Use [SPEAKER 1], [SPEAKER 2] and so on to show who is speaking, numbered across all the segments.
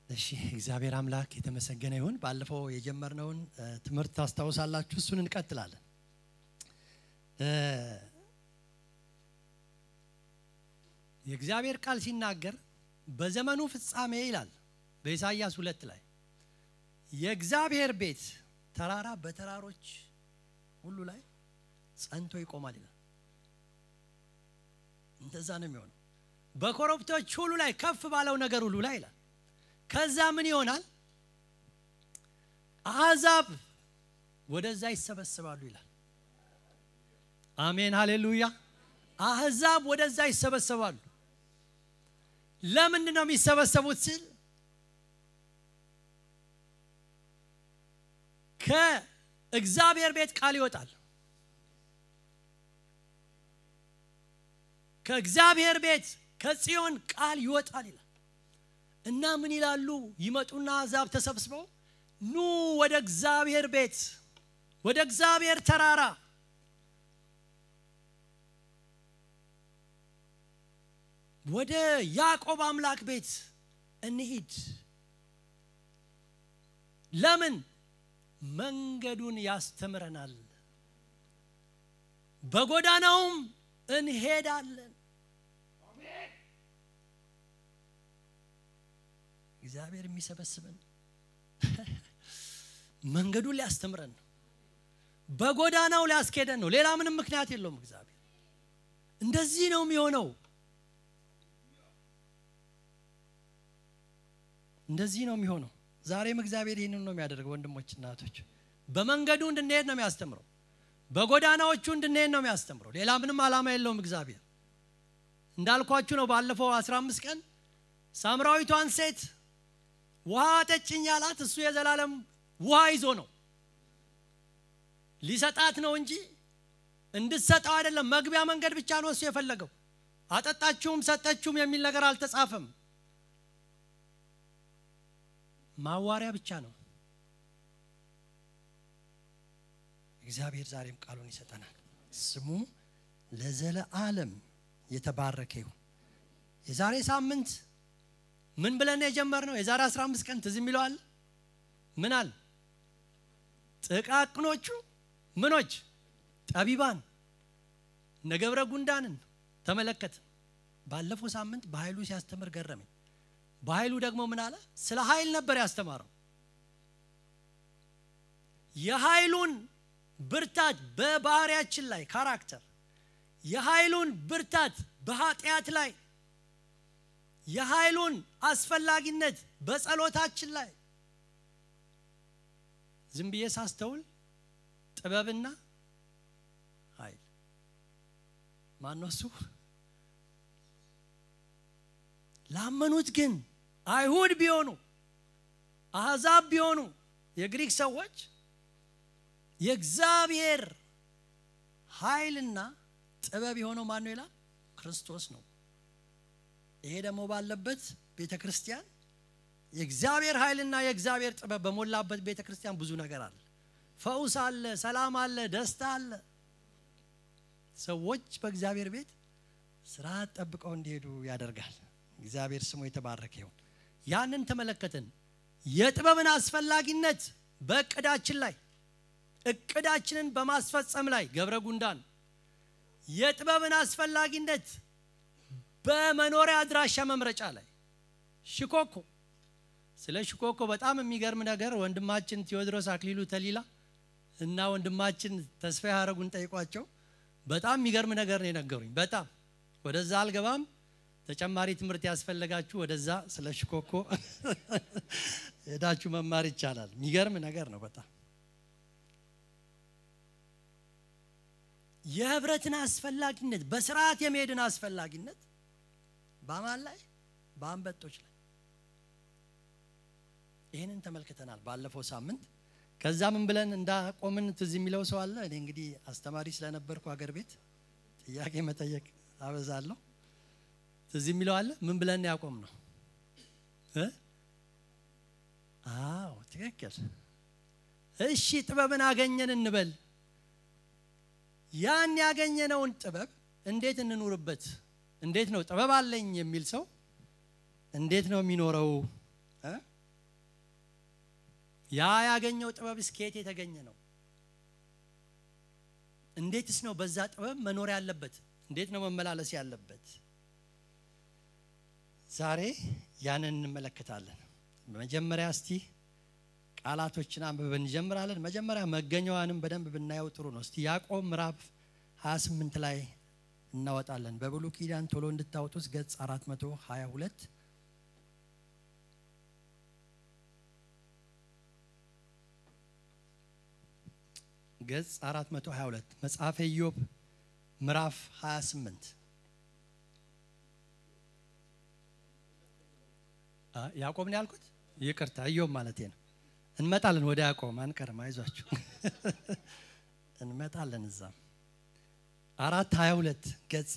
[SPEAKER 1] እሺ እግዚአብሔር አምላክ የተመሰገነ ይሁን። ባለፈው የጀመርነውን እ፣ ትምህርት ታስታውሳላችሁ። እሱን እንቀጥላለን። እ፣ የእግዚአብሔር ቃል ሲናገር በዘመኑ ፍጻሜ ይላል በኢሳይያስ ሁለት ላይ የእግዚአብሔር ቤት ተራራ በተራሮች ሁሉ ላይ ጸንቶ ይቆማል ይላል። እንደዛ ነው የሚሆነው። በኮረብቶች ሁሉ ላይ ከፍ ባለው ነገር ሁሉ ላይ ይላል። ከዛ ምን ይሆናል? አሕዛብ ወደዛ ይሰበሰባሉ ይላል። አሜን ሃሌሉያ። አሕዛብ ወደዛ ይሰበሰባሉ። ለምንድን ነው የሚሰበሰቡት ስል ከእግዚአብሔር ቤት ቃል ይወጣል። ከእግዚአብሔር ቤት ከጽዮን ቃል ይወጣል ይላል እና ምን ይላሉ? ይመጡና አሕዛብ ተሰብስበው ኑ ወደ እግዚአብሔር ቤት ወደ እግዚአብሔር ተራራ ወደ ያዕቆብ አምላክ ቤት እንሂድ። ለምን? መንገዱን ያስተምረናል፣ በጎዳናውም እንሄዳለን። እግዚአብሔር የሚሰበስበን መንገዱን ሊያስተምረን ነው፣ በጎዳናው ሊያስኬደን ነው። ሌላ ምንም ምክንያት የለውም። እግዚአብሔር እንደዚህ ነው የሚሆነው። እንደዚህ ነው የሚሆነው። ዛሬም እግዚአብሔር ይህንን ነው የሚያደርገው። ወንድሞች እናቶች፣ በመንገዱ እንድንሄድ ነው የሚያስተምረው። በጎዳናዎቹ እንድንሄድ ነው የሚያስተምረው። ሌላ ምንም ዓላማ የለውም። እግዚአብሔር እንዳልኳችሁ ነው። ባለፈው 15 ቀን ሳምራዊቷን ሴት ውሃ ጠጭኝ ያላት እሱ የዘላለም ውሃ ይዞ ነው ሊሰጣት ነው እንጂ እንድትሰጠው አይደለም። መግቢያ መንገድ ብቻ ነው እሱ የፈለገው። አጠጣችሁም ሰጠችሁም የሚል ነገር አልተጻፈም። ማዋሪያ ብቻ ነው። እግዚአብሔር ዛሬም ቃሉን ይሰጠናል። ስሙ ለዘለዓለም የተባረከ ይሁን። የዛሬ ሳምንት ምን ብለን የጀመርነው? የዛሬ 15 ቀን ትዝ የሚለዋል ምን አለ? ጥቃቅኖቹ ምኖች ጠቢባን እነ ገብረ ጉንዳንን ተመለከት። ባለፈው ሳምንት በኃይሉ ሲያስተምር ገረመኝ። በኃይሉ ደግሞ ምን አለ? ስለ ኃይል ነበር ያስተማረው። የኃይሉን ብርታት በባህሪያችን ላይ ካራክተር፣ የኃይሉን ብርታት በኃጢአት ላይ፣ የኃይሉን አስፈላጊነት በጸሎታችን ላይ ዝም ብዬ ሳስተውል ጥበብና ኃይል ማነው እሱ? ላመኑት ግን አይሁድ ቢሆኑ አሕዛብ ቢሆኑ የግሪክ ሰዎች የእግዚአብሔር ኃይልና ጥበብ የሆነው ማን ነው ይላል? ክርስቶስ ነው። ይሄ ደግሞ ባለበት ቤተ ክርስቲያን የእግዚአብሔር ኃይልና የእግዚአብሔር ጥበብ በሞላበት ቤተ ክርስቲያን ብዙ ነገር አለ። ፈውስ አለ፣ ሰላም አለ፣ ደስታ አለ። ሰዎች በእግዚአብሔር ቤት ስርዓት ጠብቀው እንዲሄዱ ያደርጋል። እግዚአብሔር ስሙ የተባረከ ይሁን። ያንን ተመለከትን። የጥበብን አስፈላጊነት በእቅዳችን ላይ እቅዳችንን በማስፈጸም ላይ ገብረ ጉንዳን የጥበብን አስፈላጊነት በመኖሪያ አድራሻ መምረጫ ላይ ሽኮኮ ስለ ሽኮኮ በጣም የሚገርም ነገር ወንድማችን ቴዎድሮስ አክሊሉ ተሊላ እና ወንድማችን ተስፋ ያረጉን ጠይቋቸው በጣም የሚገርም ነገር ነው የነገሩኝ። በጣም ወደዛ አልገባም። ተጨማሪ ትምህርት ያስፈለጋችሁ ወደዛ ስለ ሽኮኮ ሄዳችሁ መማር ይቻላል። የሚገርም ነገር ነው በጣም የህብረትን አስፈላጊነት በስርዓት የመሄድን አስፈላጊነት በማን ላይ በአንበጦች ላይ ይህንን ተመልክተናል ባለፈው ሳምንት። ከዛ ምን ብለን እንዳቆምን ትዝ የሚለው ሰው አለ? እኔ እንግዲህ አስተማሪ ስለነበርኩ አገር ቤት ጥያቄ መጠየቅ አበዛለሁ። ትዝ የሚለው አለ? ምን ብለን ያቆም ነው? አዎ ትክክል። እሺ ጥበብን አገኘን እንበል። ያን ያገኘነውን ጥበብ እንዴት እንኑርበት? እንዴት ነው ጥበብ አለኝ የሚል ሰው እንዴት ነው የሚኖረው? እ? ያ ያገኘው ጥበብ እስከየት የተገኘ ነው? እንዴትስ ነው በዛ ጥበብ መኖር ያለበት? እንዴት ነው መመላለስ ያለበት? ዛሬ ያንን እንመለከታለን። በመጀመሪያ እስቲ ቃላቶችን አንብበን እንጀምራለን። መጀመሪያ መገኛዋንም በደንብ ብናየው ጥሩ ነው። እስቲ ያዕቆብ ምዕራፍ 28 ላይ እናወጣለን። በብሉይ ኪዳን ቶሎ እንድታወጡት ገጽ 422 ገጽ 422 መጽሐፈ ኢዮብ ምዕራፍ 28 ያዕቆብ ነው ያልኩት፣ ይቅርታ ኢዮብ ማለት ነው። እንመጣለን ወደ ያዕቆብ አንቀርም፣ አይዟችሁ እንመጣለን። እዛም አራት 22 ገጽ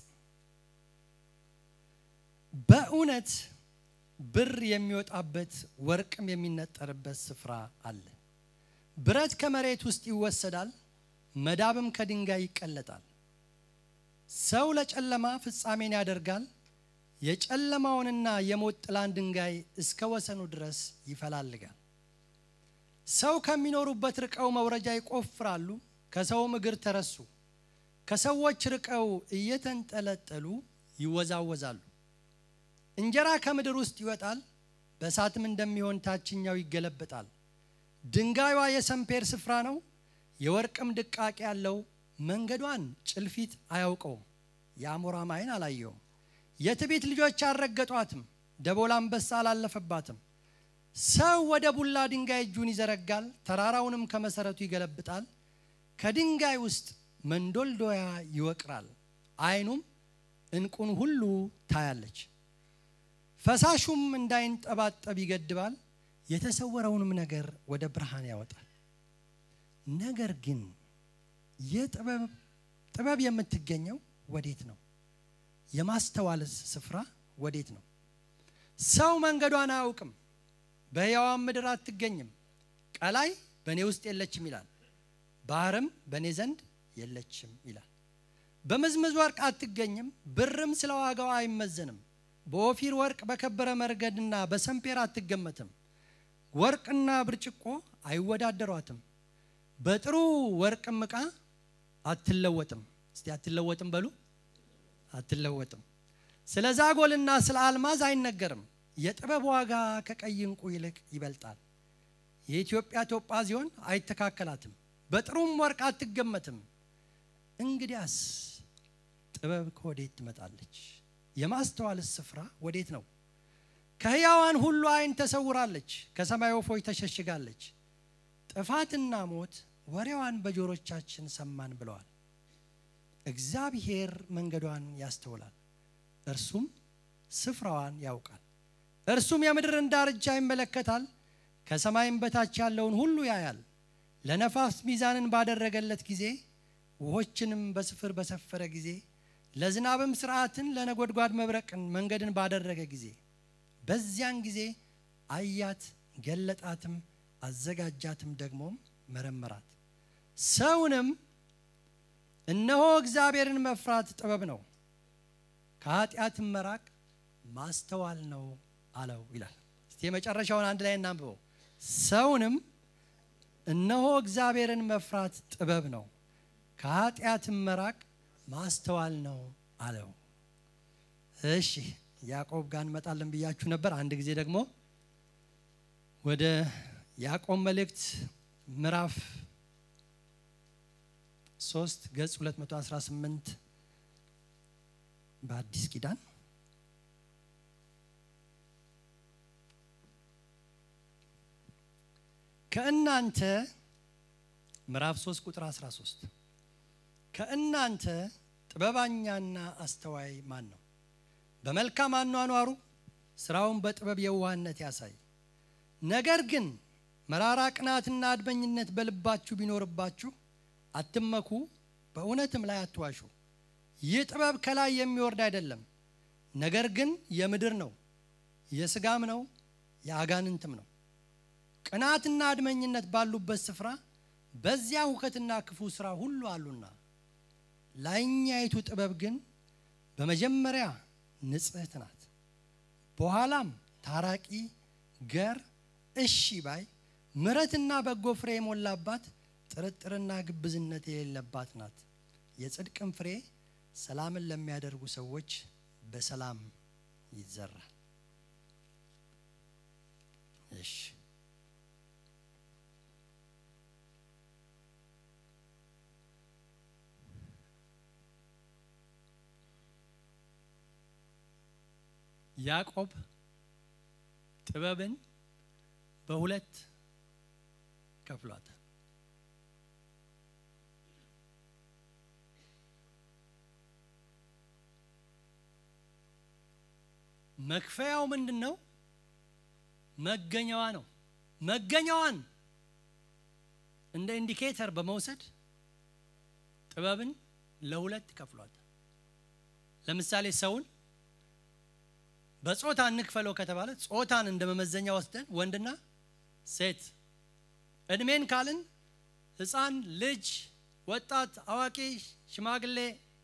[SPEAKER 1] በእውነት ብር የሚወጣበት ወርቅም የሚነጠርበት ስፍራ አለ። ብረት ከመሬት ውስጥ ይወሰዳል፣ መዳብም ከድንጋይ ይቀለጣል። ሰው ለጨለማ ፍጻሜን ያደርጋል፣ የጨለማውንና የሞት ጥላን ድንጋይ እስከ ወሰኑ ድረስ ይፈላልጋል። ሰው ከሚኖሩበት ርቀው መውረጃ ይቆፍራሉ፣ ከሰውም እግር ተረሱ። ከሰዎች ርቀው እየተንጠለጠሉ ይወዛወዛሉ። እንጀራ ከምድር ውስጥ ይወጣል፣ በእሳትም እንደሚሆን ታችኛው ይገለበጣል። ድንጋዩዋ የሰምፔር ስፍራ ነው፣ የወርቅም ድቃቄ ያለው። መንገዷን ጭልፊት አያውቀውም፣ የአሞራም ዓይን አላየውም። የትዕቢት ልጆች አልረገጧትም፣ ደቦል አንበሳ አላለፈባትም። ሰው ወደ ቡላ ድንጋይ እጁን ይዘረጋል፣ ተራራውንም ከመሰረቱ ይገለብጣል። ከድንጋይ ውስጥ መንዶልዶያ ይወቅራል፣ ዓይኑም እንቁን ሁሉ ታያለች። ፈሳሹም እንዳይንጠባጠብ ይገድባል፣ የተሰወረውንም ነገር ወደ ብርሃን ያወጣል። ነገር ግን ጥበብ የምትገኘው ወዴት ነው? የማስተዋልስ ስፍራ ወዴት ነው? ሰው መንገዷን አያውቅም፣ በሕያዋን ምድር አትገኝም። ቀላይ በእኔ ውስጥ የለችም ይላል፣ ባህርም በእኔ ዘንድ የለችም ይላል። በምዝምዝ ወርቅ አትገኝም፣ ብርም ስለ ዋጋዋ አይመዘንም። በኦፊር ወርቅ በከበረ መርገድና በሰምፔር አትገመትም። ወርቅና ብርጭቆ አይወዳደሯትም። በጥሩ ወርቅም ዕቃ አትለወጥም። እስቲ አትለወጥም በሉ። አትለወጥም። ስለ ዛጎልና ስለ አልማዝ አይነገርም። የጥበብ ዋጋ ከቀይ ዕንቁ ይልቅ ይበልጣል። የኢትዮጵያ ቶጳዚዮን አይተካከላትም፣ በጥሩም ወርቅ አትገመትም። እንግዲያስ ጥበብ ከወዴት ትመጣለች? የማስተዋልስ ስፍራ ወዴት ነው? ከሕያዋን ሁሉ ዓይን ተሰውራለች፣ ከሰማይ ወፎች ተሸሽጋለች። ጥፋትና ሞት ወሬዋን በጆሮቻችን ሰማን ብለዋል። እግዚአብሔር መንገዷን ያስተውላል፣ እርሱም ስፍራዋን ያውቃል። እርሱም የምድርን ዳርቻ ይመለከታል፣ ከሰማይም በታች ያለውን ሁሉ ያያል። ለነፋስ ሚዛንን ባደረገለት ጊዜ፣ ውሆችንም በስፍር በሰፈረ ጊዜ፣ ለዝናብም ስርዓትን ለነጎድጓድ መብረቅን መንገድን ባደረገ ጊዜ፣ በዚያን ጊዜ አያት፣ ገለጣትም፣ አዘጋጃትም፣ ደግሞም መረመራት። ሰውንም እነሆ እግዚአብሔርን መፍራት ጥበብ ነው፣ ከኃጢአትም መራቅ ማስተዋል ነው አለው ይላል። እስቲ የመጨረሻውን አንድ ላይ እናንብበው። ሰውንም እነሆ እግዚአብሔርን መፍራት ጥበብ ነው፣ ከኃጢአትም መራቅ ማስተዋል ነው አለው። እሺ ያዕቆብ ጋር እንመጣለን ብያችሁ ነበር። አንድ ጊዜ ደግሞ ወደ ያዕቆብ መልእክት ምዕራፍ 3 ገጽ 218 በአዲስ ኪዳን ከእናንተ ምዕራፍ 3 ቁጥር 13 ከእናንተ ጥበበኛና አስተዋይ ማን ነው? በመልካም አኗኗሩ ስራውን በጥበብ የዋህነት ያሳይ። ነገር ግን መራራ ቅናትና አድመኝነት በልባችሁ ቢኖርባችሁ አትመኩ፣ በእውነትም ላይ አትዋሹ። ይህ ጥበብ ከላይ የሚወርድ አይደለም፣ ነገር ግን የምድር ነው፣ የስጋም ነው፣ የአጋንንትም ነው። ቅናትና አድመኝነት ባሉበት ስፍራ በዚያ ሁከትና ክፉ ስራ ሁሉ አሉና፣ ላይኛይቱ ጥበብ ግን በመጀመሪያ ንጽሕት ናት፣ በኋላም ታራቂ፣ ገር፣ እሺ ባይ፣ ምሕረትና በጎ ፍሬ የሞላባት ጥርጥርና ግብዝነት የሌለባት ናት። የጽድቅም ፍሬ ሰላምን ለሚያደርጉ ሰዎች በሰላም ይዘራል። እሺ ያዕቆብ ጥበብን በሁለት ከፍሏታል። መክፈያው ምንድን ነው? መገኛዋ ነው። መገኛዋን እንደ ኢንዲኬተር በመውሰድ ጥበብን ለሁለት ከፍሏታል። ለምሳሌ ሰውን በጾታ እንክፈለው ከተባለ ጾታን እንደ መመዘኛ ወስደን ወንድና ሴት፣ እድሜን ካልን ሕፃን፣ ልጅ፣ ወጣት፣ አዋቂ፣ ሽማግሌ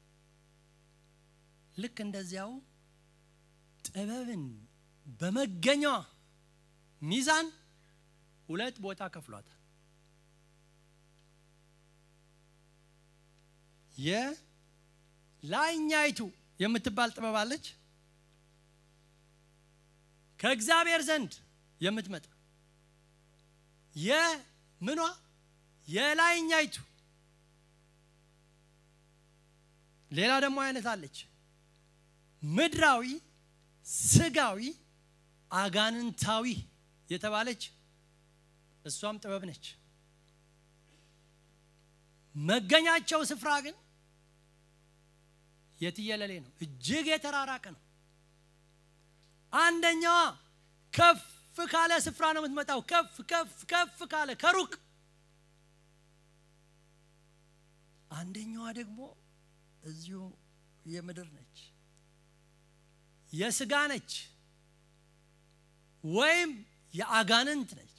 [SPEAKER 1] ልክ እንደዚያው ጥበብን በመገኛዋ ሚዛን ሁለት ቦታ ከፍሏታል። የላይኛይቱ የምትባል ጥበብ አለች ከእግዚአብሔር ዘንድ የምትመጣ የምኗ የላይኛይቱ ሌላ ደግሞ አይነት አለች ምድራዊ ስጋዊ አጋንንታዊ የተባለች እሷም ጥበብ ነች። መገኛቸው ስፍራ ግን የትየለሌ ነው፣ እጅግ የተራራቀ ነው። አንደኛዋ ከፍ ካለ ስፍራ ነው የምትመጣው፣ ከፍ ከፍ ከፍ ካለ ከሩቅ። አንደኛዋ ደግሞ እዚሁ የምድር ነች፣ የስጋ ነች ወይም የአጋንንት ነች።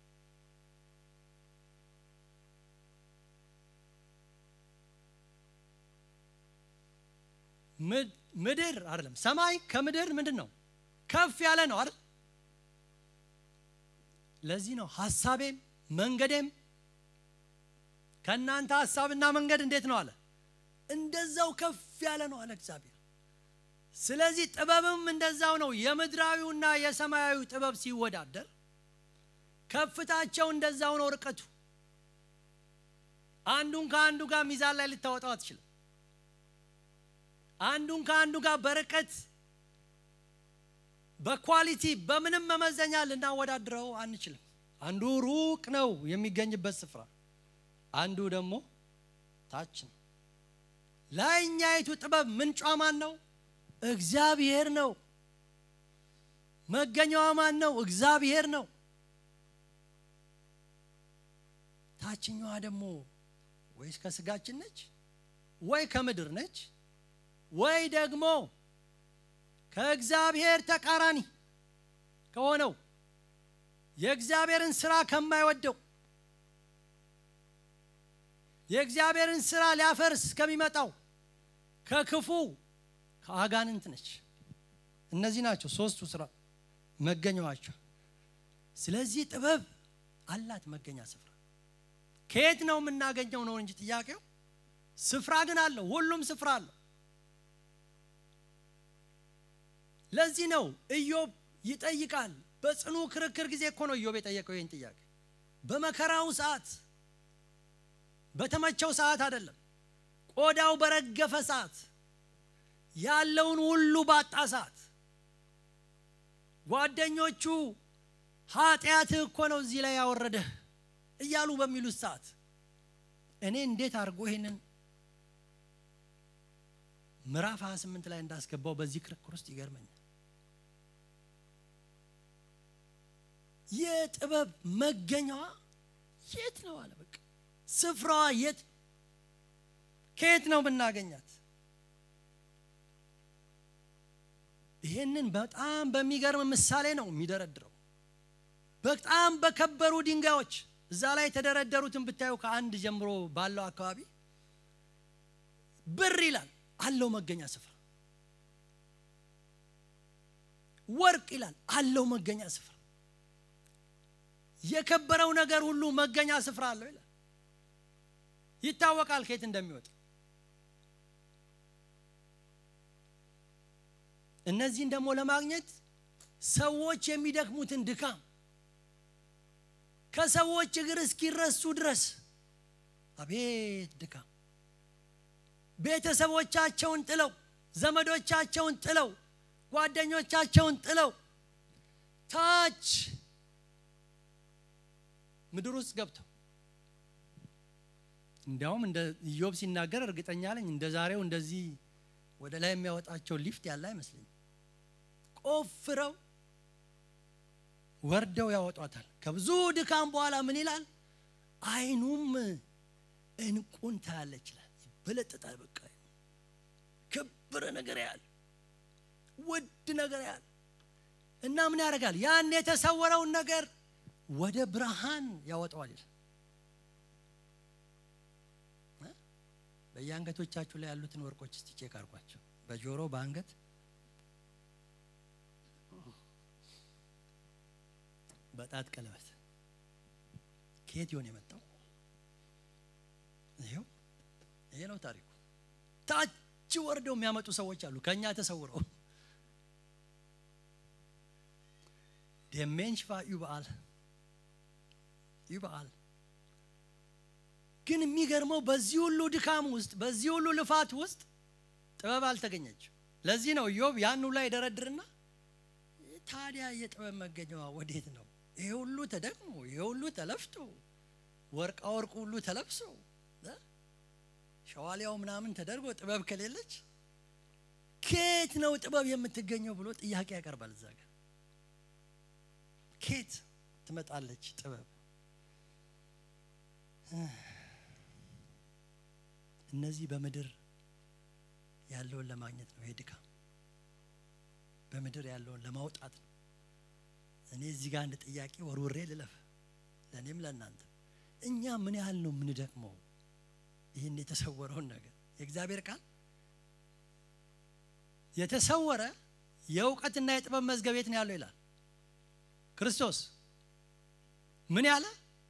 [SPEAKER 1] ምድር አይደለም ሰማይ ከምድር ምንድን ነው ከፍ ያለ ነው አይደል? ለዚህ ነው ሀሳቤም መንገዴም ከእናንተ ሀሳብና መንገድ እንዴት ነው አለ እንደዛው ከፍ ያለ ነው አለ እግዚአብሔር። ስለዚህ ጥበብም እንደዛው ነው። የምድራዊውና የሰማያዊ ጥበብ ሲወዳደር ከፍታቸው እንደዛው ነው ርቀቱ። አንዱን ከአንዱ ጋር ሚዛን ላይ ልታወጣው አትችልም። አንዱን ከአንዱ ጋር በርቀት በኳሊቲ በምንም መመዘኛ ልናወዳድረው አንችልም። አንዱ ሩቅ ነው የሚገኝበት ስፍራ፣ አንዱ ደግሞ ታች ነው። ላይኛይቱ ጥበብ ምንጯ ማን ነው? እግዚአብሔር ነው። መገኛዋ ማን ነው? እግዚአብሔር ነው። ታችኛዋ ደግሞ ወይስ ከስጋችን ነች ወይ ከምድር ነች ወይ ደግሞ ከእግዚአብሔር ተቃራኒ ከሆነው የእግዚአብሔርን ስራ ከማይወደው የእግዚአብሔርን ስራ ሊያፈርስ ከሚመጣው ከክፉ ከአጋንንት ነች። እነዚህ ናቸው ሶስቱ ስራ መገኛዋቸው። ስለዚህ ጥበብ አላት መገኛ ስፍራ። ከየት ነው የምናገኘው ነው እንጂ ጥያቄው። ስፍራ ግን አለው፣ ሁሉም ስፍራ አለው። ለዚህ ነው ኢዮብ ይጠይቃል። በጽኑ ክርክር ጊዜ እኮ ነው ኢዮብ የጠየቀው ይህን ጥያቄ። በመከራው ሰዓት፣ በተመቸው ሰዓት አይደለም። ቆዳው በረገፈ ሰዓት፣ ያለውን ሁሉ ባጣ ሰዓት፣ ጓደኞቹ ኃጢአትህ እኮ ነው እዚህ ላይ ያወረደህ እያሉ በሚሉት ሰዓት እኔ እንዴት አድርጎ ይሄንን ምዕራፍ 28 ላይ እንዳስገባው በዚህ ክርክር ውስጥ ይገርመኛል። የጥበብ መገኛዋ የት ነው አለ። በቃ ስፍራዋ የት ከየት ነው ብናገኛት? ይሄንን በጣም በሚገርም ምሳሌ ነው የሚደረድረው። በጣም በከበሩ ድንጋዮች እዛ ላይ የተደረደሩትን ብታዩ ከአንድ ጀምሮ ባለው አካባቢ ብር ይላል አለው መገኛ ስፍራ። ወርቅ ይላል አለው መገኛ ስፍራ። የከበረው ነገር ሁሉ መገኛ ስፍራ አለው ይላል። ይታወቃል ከየት እንደሚወጣ። እነዚህን ደግሞ ለማግኘት ሰዎች የሚደክሙትን ድካም ከሰዎች እግር እስኪረሱ ድረስ አቤት ድካም ቤተሰቦቻቸውን ጥለው ዘመዶቻቸውን ጥለው ጓደኞቻቸውን ጥለው ታች ምድር ውስጥ ገብተው እንዲያውም እንደ ኢዮብ ሲናገር እርግጠኛ ነኝ እንደ ዛሬው እንደዚህ ወደ ላይ የሚያወጣቸው ሊፍት ያለ አይመስለኝም። ቆፍረው ወርደው ያወጧታል። ከብዙ ድካም በኋላ ምን ይላል? አይኑም እንቁን ታያለች ይላል። ይበለጥጣል። በቃ ከበረ ነገር ያህል ውድ ነገር ያህል እና ምን ያደርጋል? ያን የተሰወረውን ነገር ወደ ብርሃን ያወጣዋል ይላል። በየአንገቶቻችሁ ላይ ያሉትን ወርቆች እስቲ ቼክ አድርጓቸው። በጆሮ በአንገት በጣት ቀለበት ከየት ይሆን የመጣው? ይኸው ይሄ ነው ታሪኩ። ታች ወርደው የሚያመጡ ሰዎች አሉ ከእኛ ተሰውረው ደሜን ሽፋ ዩበአል ዩበአል ግን የሚገርመው በዚህ ሁሉ ድካም ውስጥ በዚህ ሁሉ ልፋት ውስጥ ጥበብ አልተገኘችም። ለዚህ ነው ኢዮብ ያኑ ላይ ደረድርና ታዲያ የጥበብ መገኘዋ ወዴት ነው? ይሄ ሁሉ ተደክሞ ይሄ ሁሉ ተለፍቶ ወርቃ ወርቁ ሁሉ ተለብሶ ሸዋሊያው ምናምን ተደርጎ ጥበብ ከሌለች ኬት ነው ጥበብ የምትገኘው ብሎ ጥያቄ ያቀርባል። እዛ ጋር ኬት ትመጣለች ጥበብ? እነዚህ በምድር ያለውን ለማግኘት ነው ይሄ ድካም፣ በምድር ያለውን ለማውጣት ነው። እኔ እዚህ ጋር አንድ ጥያቄ ወርውሬ ልለፍ፣ ለእኔም ለእናንተ። እኛ ምን ያህል ነው የምንደክመው ይህን የተሰወረውን ነገር? የእግዚአብሔር ቃል የተሰወረ የእውቀትና የጥበብ መዝገብ የት ነው ያለው ይላል። ክርስቶስ ምን ያለ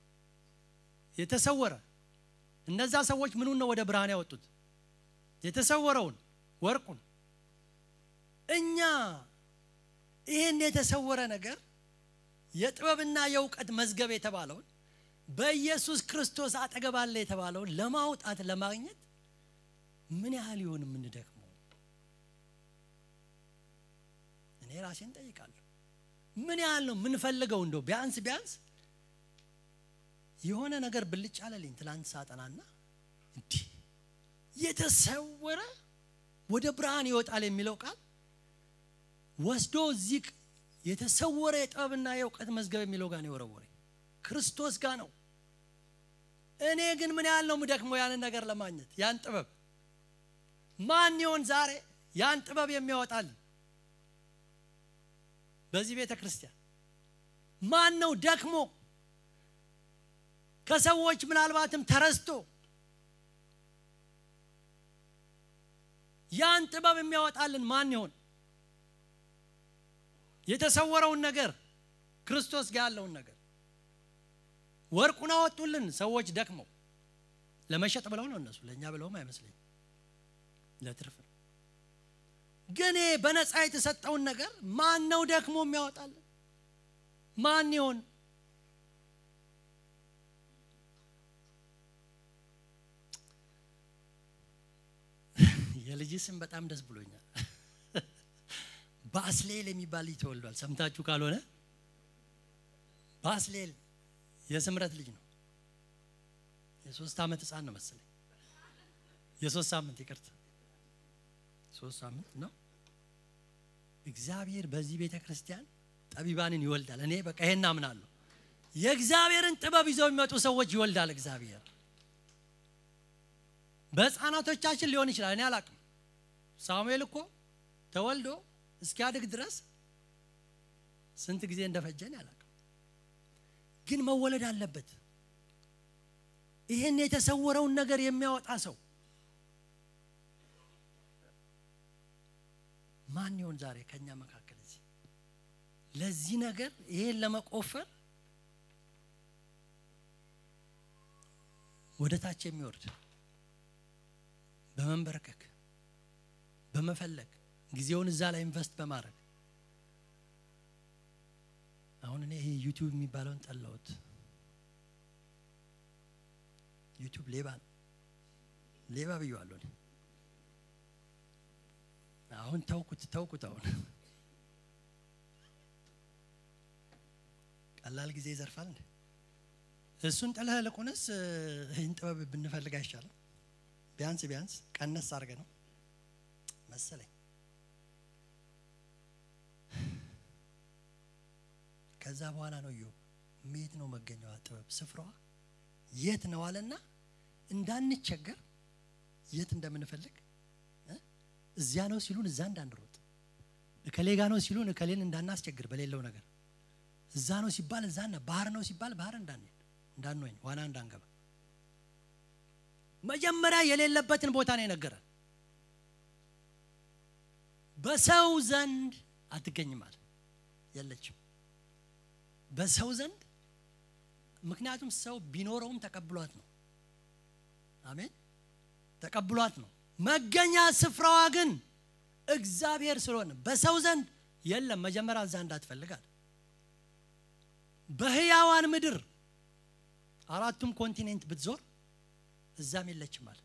[SPEAKER 1] የተሰወረ እነዛ ሰዎች ምኑን ነው ወደ ብርሃን ያወጡት? የተሰወረውን ወርቁን። እኛ ይህን የተሰወረ ነገር የጥበብና የእውቀት መዝገብ የተባለውን በኢየሱስ ክርስቶስ አጠገብ አለ የተባለውን ለማውጣት ለማግኘት ምን ያህል ይሆን የምንደክመው? እኔ ራሴን ጠይቃለሁ። ምን ያህል ነው የምንፈልገው? እንደው ቢያንስ ቢያንስ የሆነ ነገር ብልጭ አለልኝ ትላንት ሳጠናና እንዲህ የተሰወረ ወደ ብርሃን ይወጣል የሚለው ቃል ወስዶ እዚህ የተሰወረ የጥበብና የእውቀት መዝገብ የሚለው ጋር ነው የወረወረ ክርስቶስ ጋር ነው። እኔ ግን ምን ያህል ነው የምደክመው ያንን ነገር ለማግኘት ያን ጥበብ ማን ይሆን ዛሬ ያን ጥበብ የሚያወጣልን በዚህ ቤተ ክርስቲያን ማን ነው ደክሞ ከሰዎች ምናልባትም ተረስቶ ያን ጥበብ የሚያወጣልን ማን ይሆን? የተሰወረውን ነገር ክርስቶስ ጋር ያለውን ነገር ወርቁን አወጡልን ሰዎች ደክመው ለመሸጥ ብለው ነው እነሱ ለእኛ ብለውም አይመስለኝም ለትርፍ ነው ግን በነፃ የተሰጠውን ነገር ማን ነው ደክሞ የሚያወጣልን ማን ይሆን የልጅ ስም በጣም ደስ ብሎኛል ባስሌል የሚባል ልጅ ተወልዷል ሰምታችሁ ካልሆነ ባስሌል የስምረት ልጅ ነው የሶስት ዓመት ህፃን ነው መሰለኝ የሶስት ሳምንት ይቅርታ ሶስት ሳምንት ነው እግዚአብሔር በዚህ ቤተ ክርስቲያን ጠቢባንን ይወልዳል እኔ በቃ ይሄን አምናለሁ የእግዚአብሔርን ጥበብ ይዘው የሚመጡ ሰዎች ይወልዳል እግዚአብሔር በህፃናቶቻችን ሊሆን ይችላል እኔ አላቅም ሳሙኤል እኮ ተወልዶ እስኪያድግ ድረስ ስንት ጊዜ እንደፈጀን አላቅም ግን መወለድ አለበት ይህን የተሰወረውን ነገር የሚያወጣ ሰው ማን ይሆን ዛሬ ከኛ መካከል እዚህ ለዚህ ነገር ይሄን ለመቆፈር ወደ ታች የሚወርድ በመንበርከክ በመፈለግ ጊዜውን እዛ ላይ ኢንቨስት በማድረግ አሁን እኔ ይሄ ዩቲዩብ የሚባለውን ጠላሁት። ዩቲዩብ ሌባ ነው፣ ሌባ ብየዋለሁ። እኔ አሁን ተውኩት ተውኩት። አሁን ቀላል ጊዜ ይዘርፋል እንዴ? እሱን ጥለህ ልቁንስ ይህን ጥበብ ብንፈልግ አይሻልም? ቢያንስ ቢያንስ ቀነስ አድርገ ነው መሰለኝ። ከዛ በኋላ ነው ዮ የት ነው መገኛዋ ጥበብ ስፍራዋ የት ነው አለና እንዳንቸገር የት እንደምንፈልግ እዚያ ነው ሲሉን እዛ እንዳንሮጥ እከሌ ጋ ነው ሲሉን እከሌን እንዳናስቸግር በሌለው ነገር እዛ ነው ሲባል እዛ ባህር ነው ሲባል ባህር እንዳንሄድ እንዳንወኝ ዋና እንዳንገባ መጀመሪያ የሌለበትን ቦታ ነው የነገረን። በሰው ዘንድ አትገኝም አለ። የለችም በሰው ዘንድ ምክንያቱም ሰው ቢኖረውም ተቀብሏት ነው። አሜን ተቀብሏት ነው። መገኛ ስፍራዋ ግን እግዚአብሔር ስለሆነ በሰው ዘንድ የለም። መጀመሪያ እዛ እንዳትፈልጋል። በህያዋን ምድር አራቱም ኮንቲኔንት ብትዞር እዛም የለችም አለ።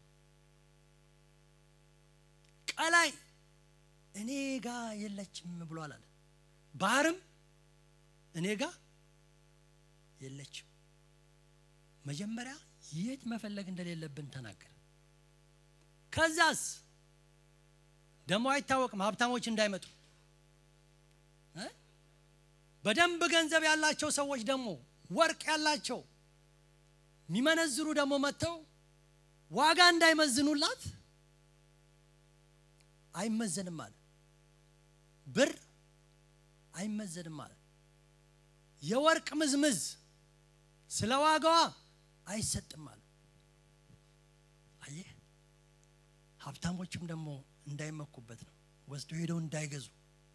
[SPEAKER 1] ቀላይ እኔ ጋ የለችም ብሏል አለ። ባህርም እኔ ጋ የለችም። መጀመሪያ የት መፈለግ እንደሌለብን ተናገረ። ከዛስ ደግሞ አይታወቅም፣ ሀብታሞች እንዳይመጡ በደንብ ገንዘብ ያላቸው ሰዎች ደግሞ ወርቅ ያላቸው የሚመነዝሩ ደግሞ መጥተው ዋጋ እንዳይመዝኑላት አይመዘንም አለ። ብር አይመዘንም አለ። የወርቅ ምዝምዝ ስለ ዋጋዋ አይሰጥም አለ። አየህ፣ ሀብታሞችም ደግሞ እንዳይመኩበት ነው፣ ወስደው ሄደው እንዳይገዙ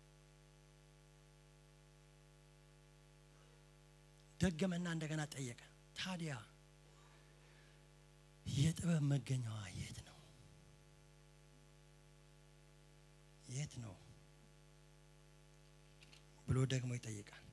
[SPEAKER 1] ደገመና እንደገና ጠየቀ። ታዲያ የጥበብ መገኛዋ የት ነው? የት ነው ብሎ ደግሞ ይጠይቃል።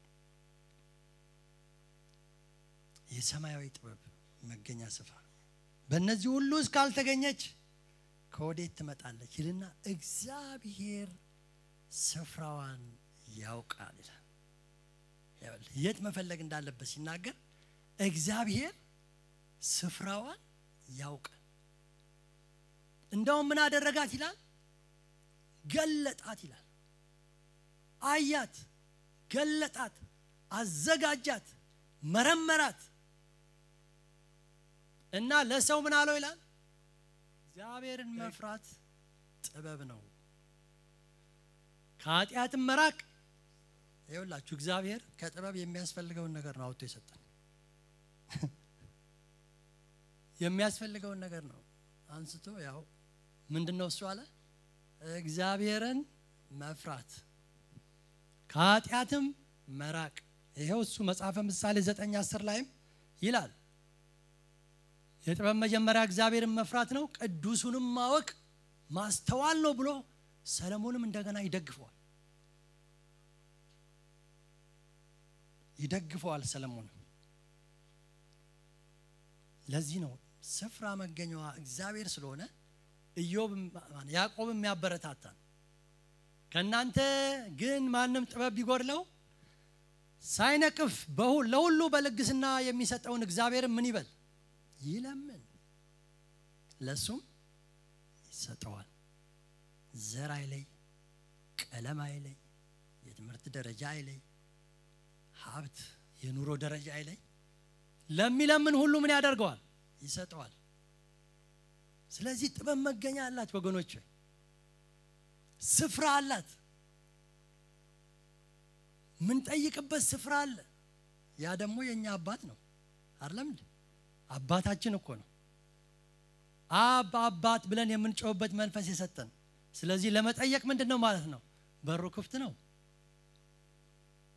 [SPEAKER 1] የሰማያዊ ጥበብ መገኛ ስፍራ በእነዚህ ሁሉ ውስጥ ካልተገኘች ከወዴት ትመጣለች ይልና እግዚአብሔር ስፍራዋን ያውቃል ይላል። የት መፈለግ እንዳለበት ሲናገር እግዚአብሔር ስፍራዋን ያውቃል። እንደውም ምን አደረጋት ይላል? ገለጣት ይላል። አያት፣ ገለጣት፣ አዘጋጃት፣ መረመራት እና ለሰው ምን አለው ይላል? እግዚአብሔርን መፍራት ጥበብ ነው፣ ከኃጢአትም መራቅ ይኸውላችሁ እግዚአብሔር ከጥበብ የሚያስፈልገውን ነገር ነው አውጥቶ የሰጠን። የሚያስፈልገውን ነገር ነው አንስቶ ያው ምንድን ነው እሱ አለ እግዚአብሔርን መፍራት ከኃጢአትም መራቅ። ይኸው እሱ መጽሐፈ ምሳሌ ዘጠኝ አስር ላይም ይላል የጥበብ መጀመሪያ እግዚአብሔርን መፍራት ነው፣ ቅዱሱንም ማወቅ ማስተዋል ነው ብሎ ሰለሞንም እንደገና ይደግፈዋል ይደግፈዋል ሰለሞንም። ለዚህ ነው ስፍራ መገኛዋ እግዚአብሔር ስለሆነ ኢዮብ ያዕቆብም ያበረታታል። ከእናንተ ግን ማንም ጥበብ ቢጎድለው ሳይነቅፍ ለሁሉ በልግስና የሚሰጠውን እግዚአብሔር ምን ይበል ይለምን፣ ለሱም ይሰጠዋል። ዘር አይለይ፣ ቀለም አይለይ፣ የትምህርት ደረጃ አይለይ ሀብት የኑሮ ደረጃ አይለይ፣ ለሚለምን ሁሉ ምን ያደርገዋል? ይሰጠዋል። ስለዚህ ጥበብ መገኛ አላት ወገኖች፣ ስፍራ አላት። ምንጠይቅበት ስፍራ አለ። ያ ደግሞ የእኛ አባት ነው አይደለም? አባታችን እኮ ነው። አብ አባት ብለን የምንጮህበት መንፈስ የሰጠን። ስለዚህ ለመጠየቅ ምንድን ነው ማለት ነው? በሩ ክፍት ነው።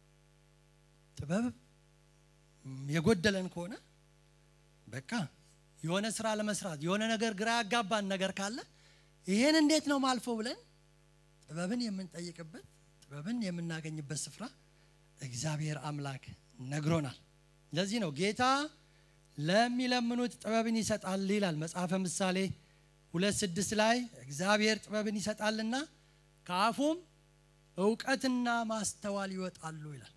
[SPEAKER 1] ጥበብ የጎደለን ከሆነ በቃ የሆነ ስራ ለመስራት የሆነ ነገር ግራ ያጋባን ነገር ካለ ይሄን እንዴት ነው ማልፎ ብለን ጥበብን የምንጠይቅበት ጥበብን የምናገኝበት ስፍራ እግዚአብሔር አምላክ ነግሮናል። ለዚህ ነው ጌታ ለሚለምኑት ጥበብን ይሰጣል ይላል መጽሐፈ ምሳሌ ሁለት ስድስት ላይ እግዚአብሔር ጥበብን ይሰጣልና ከአፉም እውቀትና ማስተዋል ይወጣሉ ይላል።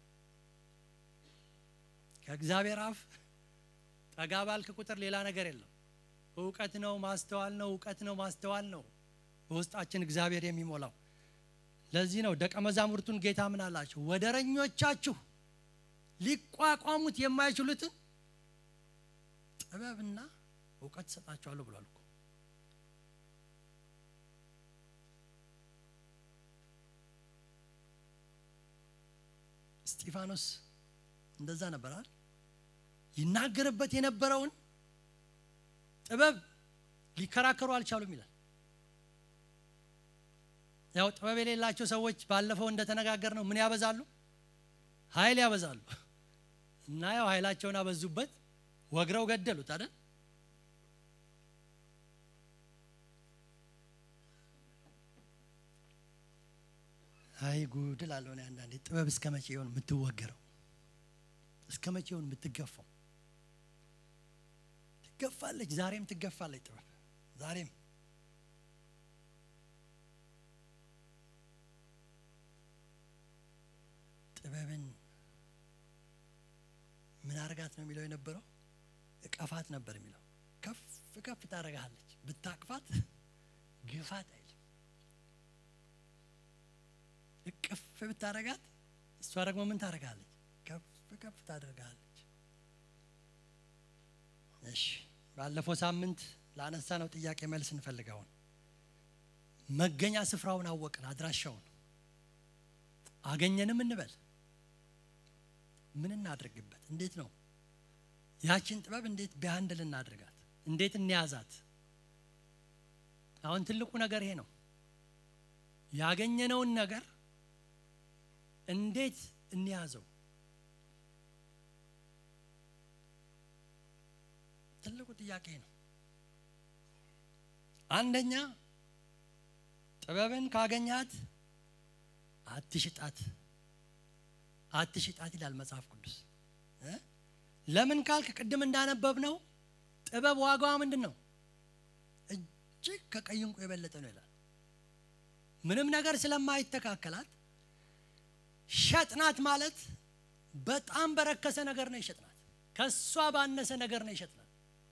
[SPEAKER 1] ከእግዚአብሔር አፍ ጠጋ ባልክ ቁጥር ሌላ ነገር የለም። እውቀት ነው፣ ማስተዋል ነው፣ እውቀት ነው፣ ማስተዋል ነው በውስጣችን እግዚአብሔር የሚሞላው። ለዚህ ነው ደቀ መዛሙርቱን ጌታ ምን አላቸው? ወደረኞቻችሁ ሊቋቋሙት የማይችሉትን ጥበብና እውቀት እሰጣቸዋለሁ ብሏል እኮ። እስጢፋኖስ እንደዛ ነበራል። ይናገርበት የነበረውን ጥበብ ሊከራከሩ አልቻሉም ይላል። ያው ጥበብ የሌላቸው ሰዎች ባለፈው እንደተነጋገር ነው ምን ያበዛሉ? ኃይል ያበዛሉ። እና ያው ኃይላቸውን አበዙበት፣ ወግረው ገደሉት አይደል? አይ ጉድ እላለሁ እኔ አንዳንዴ ጥበብ እስከ መቼ ይሆን የምትወገረው? እስከ መቼ ይሆን የምትገፋው? ትገፋለች፣ ዛሬም ትገፋለች ጥበብ ዛሬም ጥበብን ምን አርጋት ነው የሚለው የነበረው? እቀፋት ነበር የሚለው። ከፍ ከፍ ታደርግሃለች፣ ብታቅፋት ግፋት አይልም። እቅፍ ብታደርጋት እሷ ደግሞ ምን ታደርጋለች? ከፍ ከፍ ታደርግሃለች። እሺ፣ ባለፈው ሳምንት ላነሳ ነው ጥያቄ መልስ እንፈልገውን መገኛ ስፍራውን አወቅን፣ አድራሻውን አገኘንም እንበል ምን እናድርግበት? እንዴት ነው ያችን ጥበብ እንዴት ቢያንድል እናድርጋት? እንዴት እንያዛት? አሁን ትልቁ ነገር ይሄ ነው። ያገኘነውን ነገር እንዴት እንያዘው? ትልቁ ጥያቄ ነው። አንደኛ ጥበብን ካገኛት አትሽጣት አትሽጣት ይላል መጽሐፍ ቅዱስ። ለምን ካልክ ቅድም እንዳነበብ ነው ጥበብ ዋጋዋ ምንድን ነው? እጅግ ከቀይ ዕንቁ የበለጠ ነው ይላል። ምንም ነገር ስለማይተካከላት ሸጥናት ማለት በጣም በረከሰ ነገር ነው የሸጥናት። ከእሷ ባነሰ ነገር ነው የሸጥናት።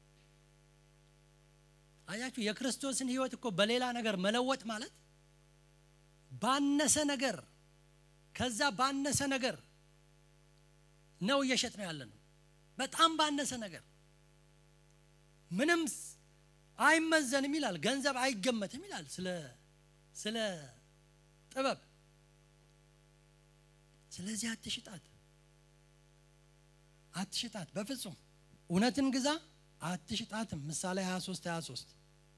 [SPEAKER 1] አያችሁ፣ የክርስቶስን ሕይወት እኮ በሌላ ነገር መለወጥ ማለት ባነሰ ነገር ከዛ ባነሰ ነገር ነው እየሸጥ ነው ያለ ነው። በጣም ባነሰ ነገር ምንም አይመዘንም ይላል። ገንዘብ አይገመትም ይላል ስለ ስለ ጥበብ። ስለዚህ አትሽጣት፣ አትሽጣት በፍጹም እውነትን ግዛ፣ አትሽጣትም። ምሳሌ 23 23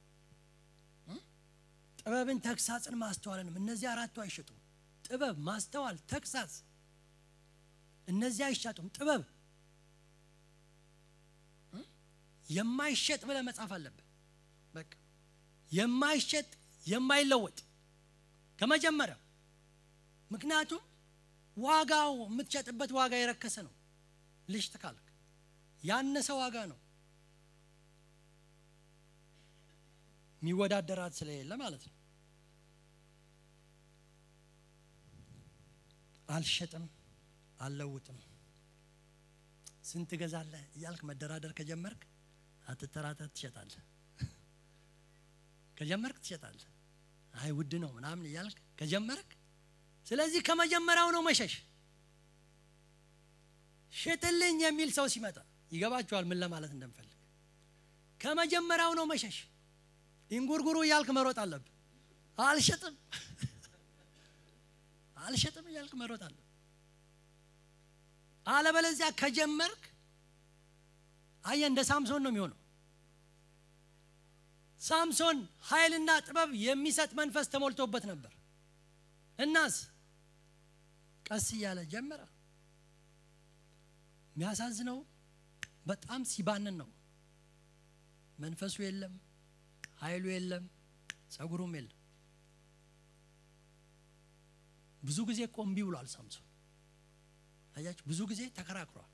[SPEAKER 1] ጥበብን፣ ተግሳጽን፣ ማስተዋልንም እነዚህ አራቱ አይሸጡም። ጥበብ፣ ማስተዋል፣ ተግሳጽ እነዚህ አይሻጡም። ጥበብ የማይሸጥ ብለህ መጻፍ አለብህ። በቃ የማይሸጥ የማይለወጥ ከመጀመሪያው። ምክንያቱም ዋጋው የምትሸጥበት ዋጋ የረከሰ ነው። ልሽጥ ካልክ ያነሰ ዋጋ ነው። የሚወዳደራት ስለሌለ ማለት ነው። አልሸጥም አልለውጥም። ስንት ገዛለህ እያልክ መደራደር ከጀመርክ አትተራተር፣ ትሸጣለህ። ከጀመርክ ትሸጣለህ። አይ ውድ ነው ምናምን እያልክ ከጀመርክ፣ ስለዚህ ከመጀመሪያው ነው መሸሽ። ሽጥልኝ የሚል ሰው ሲመጣ ይገባችኋል ምን ለማለት እንደምፈልግ። ከመጀመሪያው ነው መሸሽ። ኢንጉርጉሩ እያልክ መሮጥ አለብህ። አልሸጥም አልሸጥም እያልክ መሮጥ አለብህ። አለበለዚያ ከጀመርክ አየ እንደ ሳምሶን ነው የሚሆነው። ሳምሶን ኃይልና ጥበብ የሚሰጥ መንፈስ ተሞልቶበት ነበር። እናስ ቀስ እያለ ጀመረ። የሚያሳዝነው በጣም ሲባንን ነው። መንፈሱ የለም፣ ኃይሉ የለም፣ ጸጉሩም የለም። ብዙ ጊዜ እኮ እምቢ ብሏል ሳምሶን። አያችሁ፣ ብዙ ጊዜ ተከራክሯል።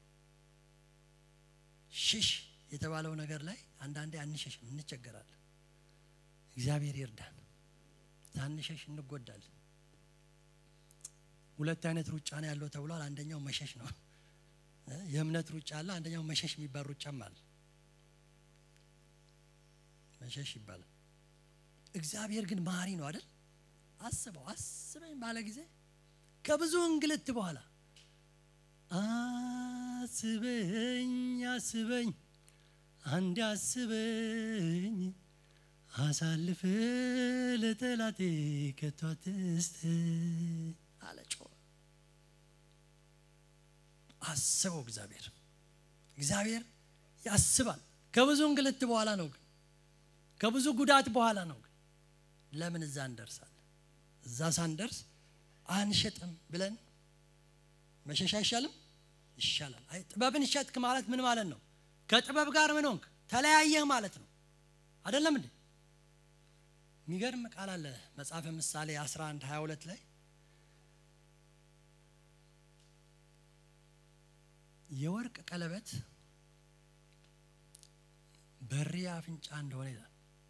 [SPEAKER 1] ሽሽ የተባለው ነገር ላይ አንዳንዴ አንሸሽም፣ እንቸገራለን። እግዚአብሔር ይርዳን። ታንሸሽ እንጎዳለን። ሁለት አይነት ሩጫ ነው ያለው ተብሏል። አንደኛው መሸሽ ነው። የእምነት ሩጫ አለ። አንደኛው መሸሽ የሚባል ሩጫም አለ። መሸሽ ይባላል። እግዚአብሔር ግን መሀሪ ነው አይደል? አስበው አስበኝ ባለ ጊዜ ከብዙ እንግልት በኋላ አስበኝ አስበኝ አንድ አስበኝ አሳልፍ ለጠላቴ ከቶ አትስጠኝ አለ ጮኸ። አስበው እግዚአብሔር እግዚአብሔር ያስባል። ከብዙ እንግልት በኋላ ነው ግን ከብዙ ጉዳት በኋላ ነው ግን ለምን እዛ እንደርሳለን? እዛ ሳንደርስ አንሸጥም ብለን መሸሽ አይሻልም? ይሻላል። አይ ጥበብን ሸጥክ ማለት ምን ማለት ነው? ከጥበብ ጋር ምን ሆንክ? ተለያየህ ማለት ነው። አይደለም እንዴ? የሚገርም ቃል አለ መጽሐፈ ምሳሌ 11 22 ላይ የወርቅ ቀለበት በሪ አፍንጫ እንደሆነ ይላል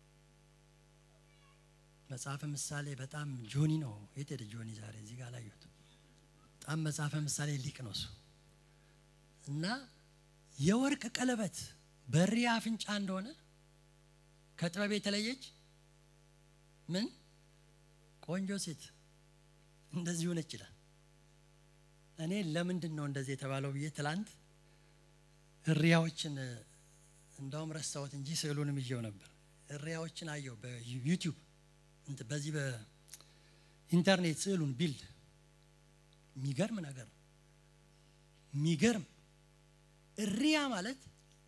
[SPEAKER 1] መጽሐፈ ምሳሌ። በጣም ጆኒ ነው። የት ሄደ ጆኒ? ዛሬ እዚህ ጋር ላየሁት። በጣም መጽሐፈ ምሳሌ ሊቅ ነው እሱ እና የወርቅ ቀለበት በሪ አፍንጫ እንደሆነ ከጥበብ የተለየች ምን ቆንጆ ሴት እንደዚህ ሆነች ይላል። እኔ ለምንድን ነው እንደዚህ የተባለው ብዬ ትላንት እሪያዎችን እንዳውም ረሳሁት እንጂ ስዕሉንም ይዤው ነበር። እሪያዎችን አየው በዩቲዩብ በዚህ በኢንተርኔት ስዕሉን ቢልድ የሚገርም ነገር ነው። የሚገርም እሪያ ማለት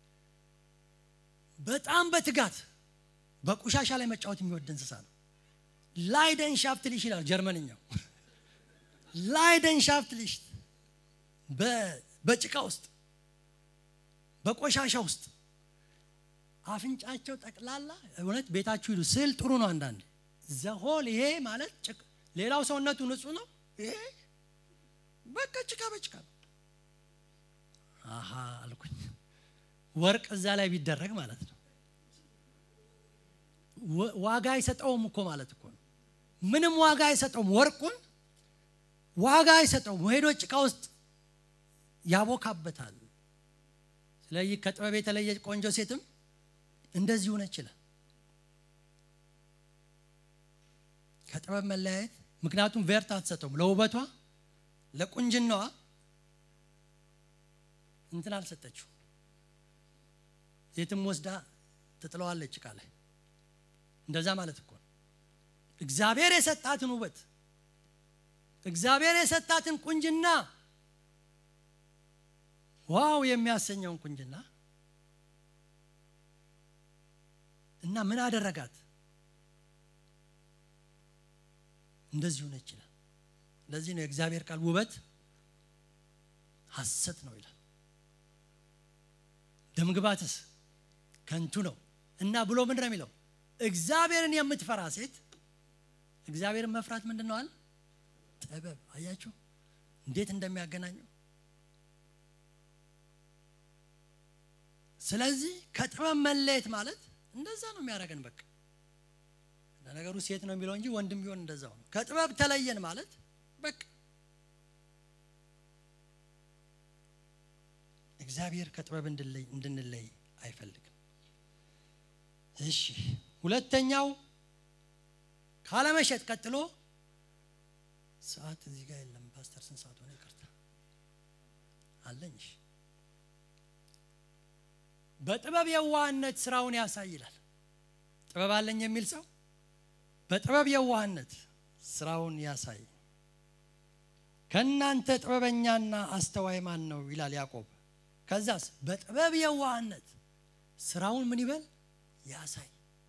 [SPEAKER 1] በጣም በትጋት በቆሻሻ ላይ መጫወት የሚወድ እንስሳ ነው። ላይደን ሻፍትሊሽ ይላል ጀርመንኛው። ላይደን ሻፍትሊሽ በጭቃ ውስጥ በቆሻሻ ውስጥ አፍንጫቸው ጠቅላላ እውነት ቤታችሁ ሂዱ። ስዕል ጥሩ ነው። አንዳንድ ዘሆል ይሄ ማለት ሌላው ሰውነቱ ንጹህ ነው። ይሄ በቃ ጭቃ በጭቃ ነው። አሀ አልኩኝ። ወርቅ እዛ ላይ ቢደረግ ማለት ነው ዋጋ አይሰጠውም እኮ ማለት እኮ ነው። ምንም ዋጋ አይሰጠውም። ወርቁን ዋጋ አይሰጠውም። ሄዶ ጭቃ ውስጥ ያቦካበታል። ስለዚህ ከጥበብ የተለየ ቆንጆ ሴትም እንደዚህ ሆነ ይችላል። ከጥበብ መለያየት ምክንያቱም ቬርት አትሰጠውም። ለውበቷ ለቁንጅናዋ እንትን አልሰጠችው። የትም ወስዳ ትጥለዋለች ጭቃ ላይ። እንደዛ ማለት እኮ ነው። እግዚአብሔር የሰጣትን ውበት እግዚአብሔር የሰጣትን ቁንጅና ዋው የሚያሰኘውን ቁንጅና እና ምን አደረጋት? እንደዚህ ሆነ ይችላል። ለዚህ ነው የእግዚአብሔር ቃል ውበት ሐሰት ነው ይላል። ደምግባትስ ከንቱ ነው እና ብሎ ምንድን ነው የሚለው? እግዚአብሔርን የምትፈራ ሴት እግዚአብሔርን መፍራት ምንድን ነው አለ? ጥበብ። አያችሁ እንዴት እንደሚያገናኘው። ስለዚህ ከጥበብ መለየት ማለት እንደዛ ነው የሚያደርገን። በቃ ለነገሩ ሴት ነው የሚለው እንጂ ወንድም ቢሆን እንደዛው ነው። ከጥበብ ተለየን ማለት በቃ እግዚአብሔር ከጥበብ እንድንለይ አይፈልግም። እሺ ሁለተኛው ካለመሸጥ ቀጥሎ ሰዓት እዚህ ጋር የለም። ፓስተር ስንት ሰዓት ሆነ? ይቅርታ አለኝ። እሺ በጥበብ የዋህነት ስራውን ያሳይላል። ጥበብ አለኝ የሚል ሰው በጥበብ የዋህነት ስራውን ያሳይ። ከእናንተ ጥበበኛና አስተዋይ ማን ነው ይላል ያዕቆብ። ከዛስ በጥበብ የዋህነት ስራውን ምን ይበል ያሳይ።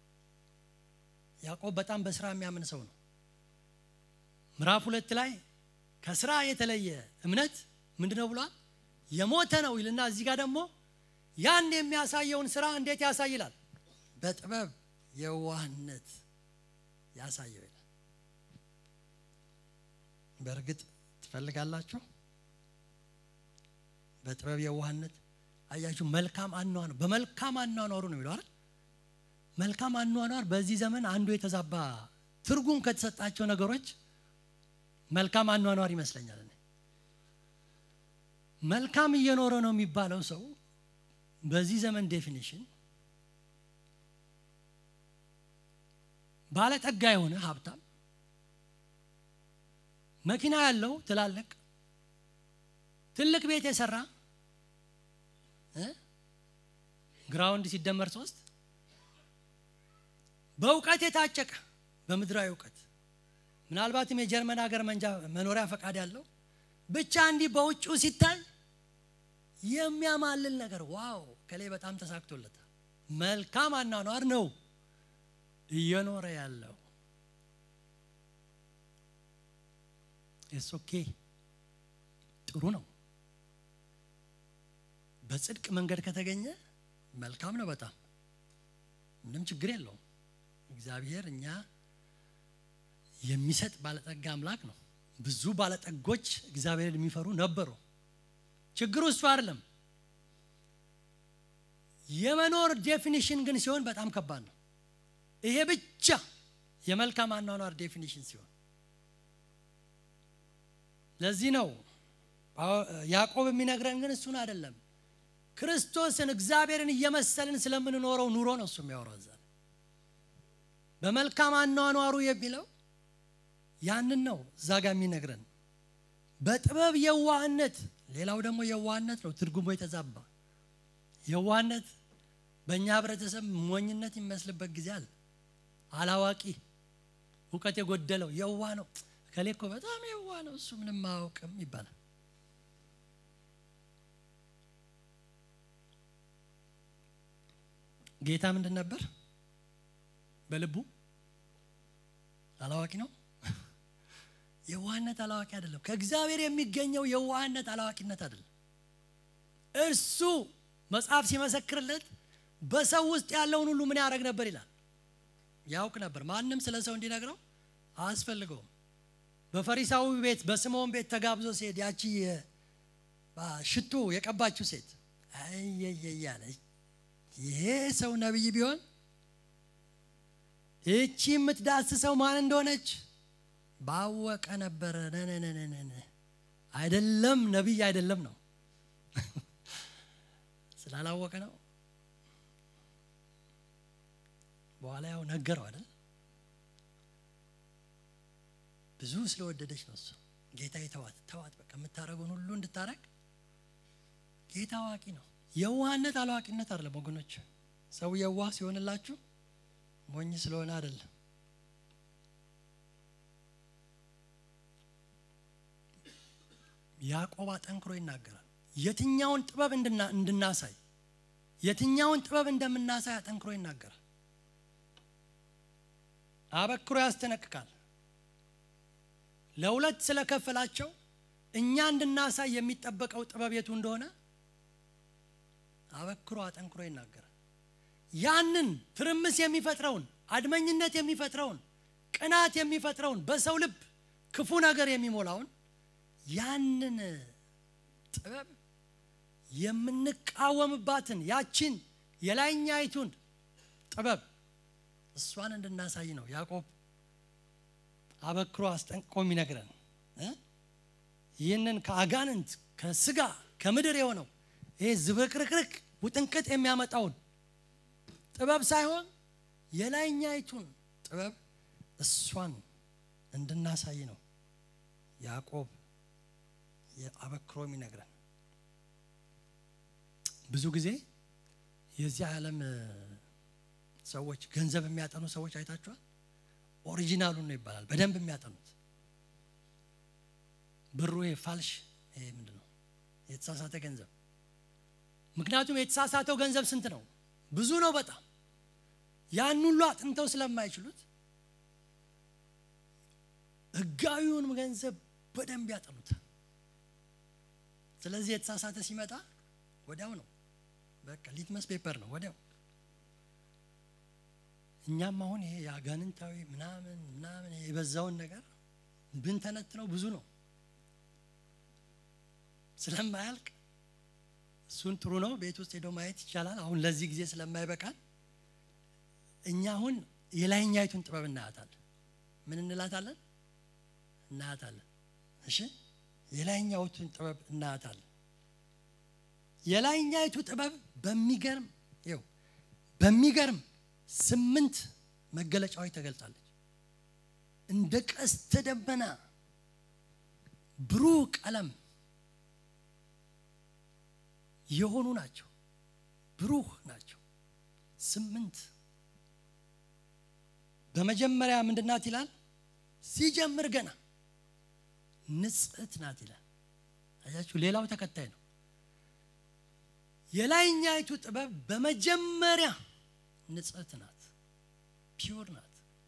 [SPEAKER 1] ያዕቆብ በጣም በስራ የሚያምን ሰው ነው። ምዕራፍ ሁለት ላይ ከስራ የተለየ እምነት ምንድን ነው ብሏል? የሞተ ነው ይልና እዚህ ጋር ደግሞ ያን የሚያሳየውን ስራ እንዴት ያሳይላል? በጥበብ የዋህነት ያሳየው ይላል። በእርግጥ ትፈልጋላችሁ? በጥበብ የዋህነት አያችሁ። መልካም አኗኗር በመልካም አኗኗሩ ነው የሚለው አይደል? መልካም አኗኗር በዚህ ዘመን አንዱ የተዛባ ትርጉም ከተሰጣቸው ነገሮች መልካም አኗኗር ይመስለኛል። እኔ መልካም እየኖረ ነው የሚባለው ሰው በዚህ ዘመን ዴፊኒሽን ባለጠጋ የሆነ ሀብታም፣ መኪና ያለው ትላልቅ ትልቅ ቤት የሰራ ግራውንድ ሲደመር ሶስት በእውቀት የታጨቀ በምድራዊ እውቀት ምናልባትም የጀርመን ሀገር መንጃ መኖሪያ ፈቃድ ያለው ብቻ እንዲህ በውጭው ሲታይ የሚያማልል ነገር ዋው ከላይ በጣም ተሳክቶለታል። መልካም አኗኗር ነው እየኖረ ያለው። ኢትስ ኦኬ ጥሩ ነው። በጽድቅ መንገድ ከተገኘ መልካም ነው። በጣም ምንም ችግር የለውም። እግዚአብሔር እኛ የሚሰጥ ባለጠጋ አምላክ ነው። ብዙ ባለጠጎች እግዚአብሔርን የሚፈሩ ነበሩ። ችግሩ እሱ አይደለም። የመኖር ዴፊኒሽን ግን ሲሆን በጣም ከባድ ነው። ይሄ ብቻ የመልካም አኗኗር ዴፊኒሽን ሲሆን ለዚህ ነው ያዕቆብ የሚነግረን ግን እሱን አይደለም። ክርስቶስን እግዚአብሔርን እየመሰልን ስለምንኖረው ኑሮ ነው እሱ የሚያወራው እዛ በመልካም አኗኗሩ የሚለው ያንን ነው እዛ ጋር የሚነግረን በጥበብ የዋህነት ሌላው ደግሞ የዋህነት ነው ትርጉሙ የተዛባ የዋህነት በእኛ ህብረተሰብ ሞኝነት የሚመስልበት ጊዜ አለ አላዋቂ እውቀት የጎደለው የዋህ ነው ከሌ እኮ በጣም የዋህ ነው እሱ ምንም አያውቅም ይባላል ጌታ ምንድን ነበር በልቡ አላዋቂ ነው የዋህነት አላዋቂ አይደለም ከእግዚአብሔር የሚገኘው የዋህነት አላዋቂነት አይደለም እርሱ መጽሐፍ ሲመሰክርለት በሰው ውስጥ ያለውን ሁሉ ምን ያደረግ ነበር ይላል ያውቅ ነበር ማንም ስለ ሰው እንዲነግረው አያስፈልገውም በፈሪሳዊ ቤት በስምዖን ቤት ተጋብዞ ሲሄድ ያቺ ሽቱ የቀባችው ሴት አየየያለ ይሄ ሰው ነቢይ ቢሆን እቺ የምትዳስሰው ማን እንደሆነች ባወቀ ነበረ ነነነነነ አይደለም ነቢይ አይደለም ነው ስላላወቀ ነው በኋላ ያው ነገረው አይደል ብዙ ስለወደደች ነው እሱ ጌታ የተዋት ተዋት በቃ የምታደረገውን ሁሉ እንድታረግ ጌታ አዋቂ ነው የዋህነት አላዋቂነት አይደለም ወገኖች ሰው የዋህ ሲሆንላችሁ ሞኝ ስለሆነ አይደለም ያዕቆብ አጠንክሮ ይናገራል የትኛውን ጥበብ እንድናሳይ የትኛውን ጥበብ እንደምናሳይ አጠንክሮ ይናገራል አበክሮ ያስጠነቅቃል ለሁለት ስለከፈላቸው እኛ እንድናሳይ የሚጠበቀው ጥበብ የቱ እንደሆነ አበክሮ አጠንክሮ ይናገራል ያንን ትርምስ የሚፈጥረውን አድመኝነት የሚፈጥረውን ቅናት የሚፈጥረውን በሰው ልብ ክፉ ነገር የሚሞላውን ያንን ጥበብ የምንቃወምባትን ያችን የላይኛይቱን ጥበብ እሷን እንድናሳይ ነው ያዕቆብ አበክሮ አስጠንቅቆ የሚነግረን ይህንን ከአጋንንት ከስጋ ከምድር የሆነው ይሄ ዝብርቅርቅርቅ ውጥንቅጥ የሚያመጣውን ጥበብ ሳይሆን የላይኛይቱን ጥበብ እሷን እንድናሳይ ነው ያዕቆብ አበክሮ የሚነግረን ብዙ ጊዜ የዚህ ዓለም ሰዎች ገንዘብ የሚያጠኑ ሰዎች አይታችኋል ኦሪጂናሉን ነው ይባላል በደንብ የሚያጠኑት ብሩ ይሄ ፋልሽ ይሄ ምንድን ነው የተሳሳተ ገንዘብ ምክንያቱም የተሳሳተው ገንዘብ ስንት ነው ብዙ ነው በጣም ያን ሁሉ አጥንተው ስለማይችሉት ህጋዊውን ገንዘብ በደንብ ያጠኑታል ስለዚህ የተሳሳተ ሲመጣ ወዲያው ነው በቃ ሊትመስ ፔፐር ነው ወዲያው እኛም አሁን ይሄ የአጋንንታዊ ምናምን ምናምን የበዛውን ነገር ብንተነትነው ብዙ ነው ስለማያልቅ እሱን ጥሩ ነው ቤት ውስጥ ሄዶ ማየት ይቻላል አሁን ለዚህ ጊዜ ስለማይበቃል እኛ አሁን የላይኛይቱን ጥበብ እናያታለን ምን እንላታለን እናያታለን እሺ የላይኛይቱን ጥበብ እናያታለን የላይኛይቱ ጥበብ በሚገርም ይው በሚገርም ስምንት መገለጫዎች ተገልጻለች እንደ ቀስተ ደመና ብሩህ ቀለም የሆኑ ናቸው ብሩህ ናቸው ስምንት በመጀመሪያ ምንድናት ይላል ሲጀምር ገና ንጽህት ናት ይላል አያችሁ ሌላው ተከታይ ነው የላይኛይቱ ጥበብ በመጀመሪያ ንጽህት ናት ፒውር ናት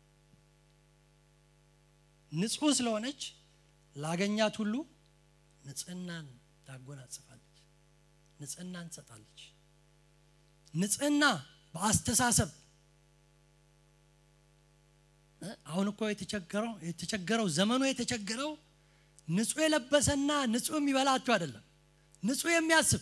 [SPEAKER 1] ንጹህ ስለሆነች ላገኛት ሁሉ ንጽህናን ታጎናጽፋለች ንጽህናን ትሰጣለች ንጽህና በአስተሳሰብ አሁን እኮ የተቸገረው የተቸገረው ዘመኑ የተቸገረው ንጹህ የለበሰና ንጹህ የሚበላችሁ አይደለም ንጹህ የሚያስብ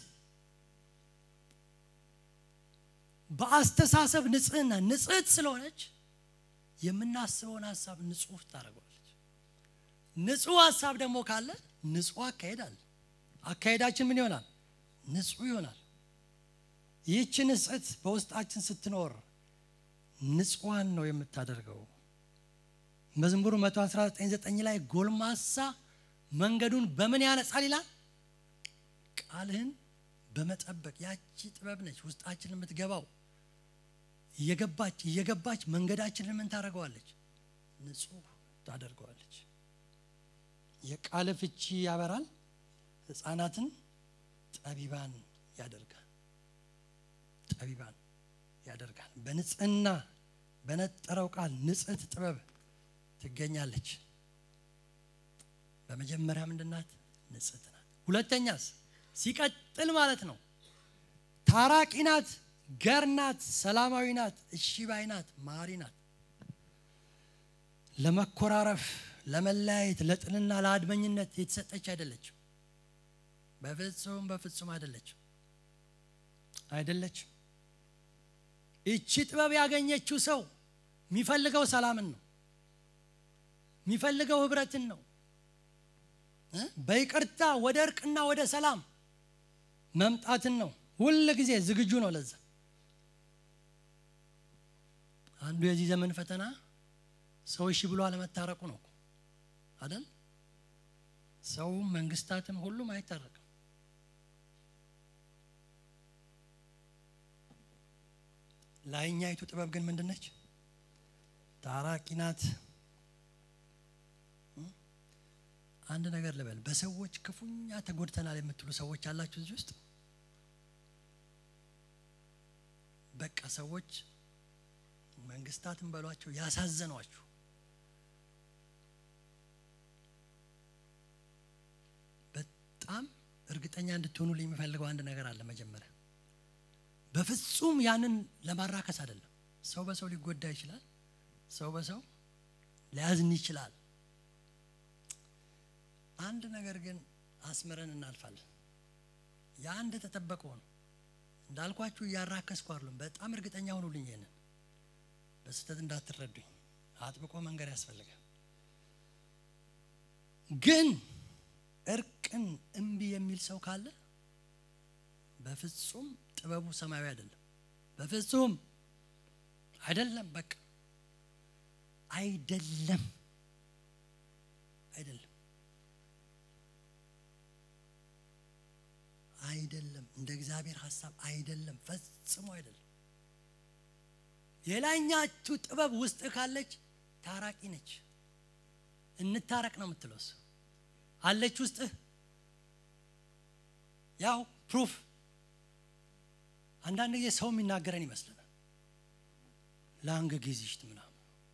[SPEAKER 1] በአስተሳሰብ ንጽህና ንጽህት ስለሆነች የምናስበውን ሀሳብ ንጹህ ታደርገዋለች ንጹህ ሀሳብ ደግሞ ካለ ንጹህ አካሄድ አለ አካሄዳችን ምን ይሆናል ንጹህ ይሆናል ይህች ንጽህት በውስጣችን ስትኖር ንጹዋን ነው የምታደርገው መዝሙሩ 119 ላይ ጎልማሳ መንገዱን በምን ያነጻል ይላል ቃልህን በመጠበቅ ያቺ ጥበብ ነች ውስጣችን የምትገባው እየገባች እየገባች መንገዳችንን ምን ታደርገዋለች ንጹህ ታደርገዋለች የቃል ፍቺ ያበራል ህፃናትን ጠቢባን ያደርጋል ጠቢባን ያደርጋል በንጽህና በነጠረው ቃል ንጽህት ጥበብ ትገኛለች በመጀመሪያ ምንድናት ንጽህት ናት ሁለተኛስ ሲቀጥል ማለት ነው ታራቂ ናት ገር ናት ሰላማዊ ናት እሺ ባይ ናት ማሪ ናት ለመኮራረፍ ለመለያየት ለጥልና ለአድመኝነት የተሰጠች አይደለችም በፍጹም በፍጹም አይደለችም አይደለችም እቺ ጥበብ ያገኘችው ሰው የሚፈልገው ሰላምን ነው የሚፈልገው ህብረትን ነው በይቅርታ ወደ እርቅና ወደ ሰላም መምጣትን ነው ሁል ጊዜ ዝግጁ ነው ለዛ አንዱ የዚህ ዘመን ፈተና ሰው እሺ ብሎ አለመታረቁ ነው አይደል ሰው መንግስታትም ሁሉም አይታረቅም ላይኛይቱ ጥበብ ግን ምንድነች ታራቂ ናት አንድ ነገር ልበል በሰዎች ክፉኛ ተጎድተናል የምትሉ ሰዎች አላችሁ እዚህ ውስጥ በቃ ሰዎች መንግስታትን በሏቸው ያሳዘኗችሁ በጣም እርግጠኛ እንድትሆኑልኝ የሚፈልገው አንድ ነገር አለ መጀመሪያ በፍጹም ያንን ለማራከስ አይደለም ሰው በሰው ሊጎዳ ይችላል ሰው በሰው ሊያዝን ይችላል አንድ ነገር ግን አስምረን እናልፋለን የአንድ ተጠበቀው ነው እንዳልኳችሁ እያራከስኩ አይደለም በጣም እርግጠኛ ሆኑልኝ ይሄንን በስህተት እንዳትረዱኝ አጥብቆ መንገድ ያስፈልጋል ግን እርቅን እምቢ የሚል ሰው ካለ በፍጹም ጥበቡ ሰማያዊ አይደለም በፍጹም አይደለም በቃ አይደለም አይደለም አይደለም እንደ እግዚአብሔር ሀሳብ አይደለም ፈጽሞ አይደለም የላይኛችሁ ጥበብ ውስጥ ካለች ታራቂ ነች እንታረቅ ነው የምትለውስ አለች ውስጥህ ያው ፕሩፍ አንዳንድ ጊዜ ሰው የሚናገረን ይመስለናል ለአንገ ጊዜሽት ምናምን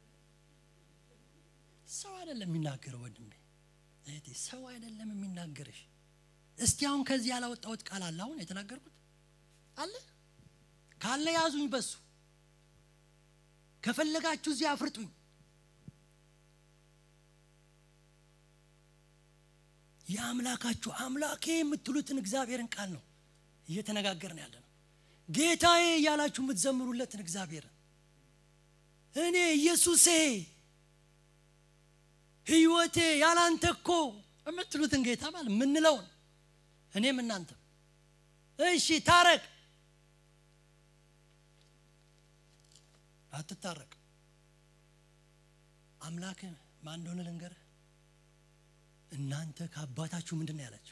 [SPEAKER 1] ሰው አይደለም የሚናገረው ወንድሜ እህቴ ሰው አይደለም የሚናገርሽ እስቲ አሁን ከዚህ ያላወጣሁት ቃል አለ አሁን የተናገርኩት አለ ካለ ያዙኝ በሱ ከፈለጋችሁ እዚህ አፍርጡኝ የአምላካችሁ አምላኬ የምትሉትን እግዚአብሔርን ቃል ነው እየተነጋገርን ያለ ነው ጌታዬ እያላችሁ የምትዘምሩለትን እግዚአብሔርን እኔ ኢየሱሴ ህይወቴ ያላንተ እኮ የምትሉትን ጌታ ማለት የምንለውን እኔም እናንተ እሺ ታረቅ አትታረቅ አምላክ ማን እንደሆነ ልንገርህ እናንተ ከአባታችሁ ምንድን ነው ያላቸው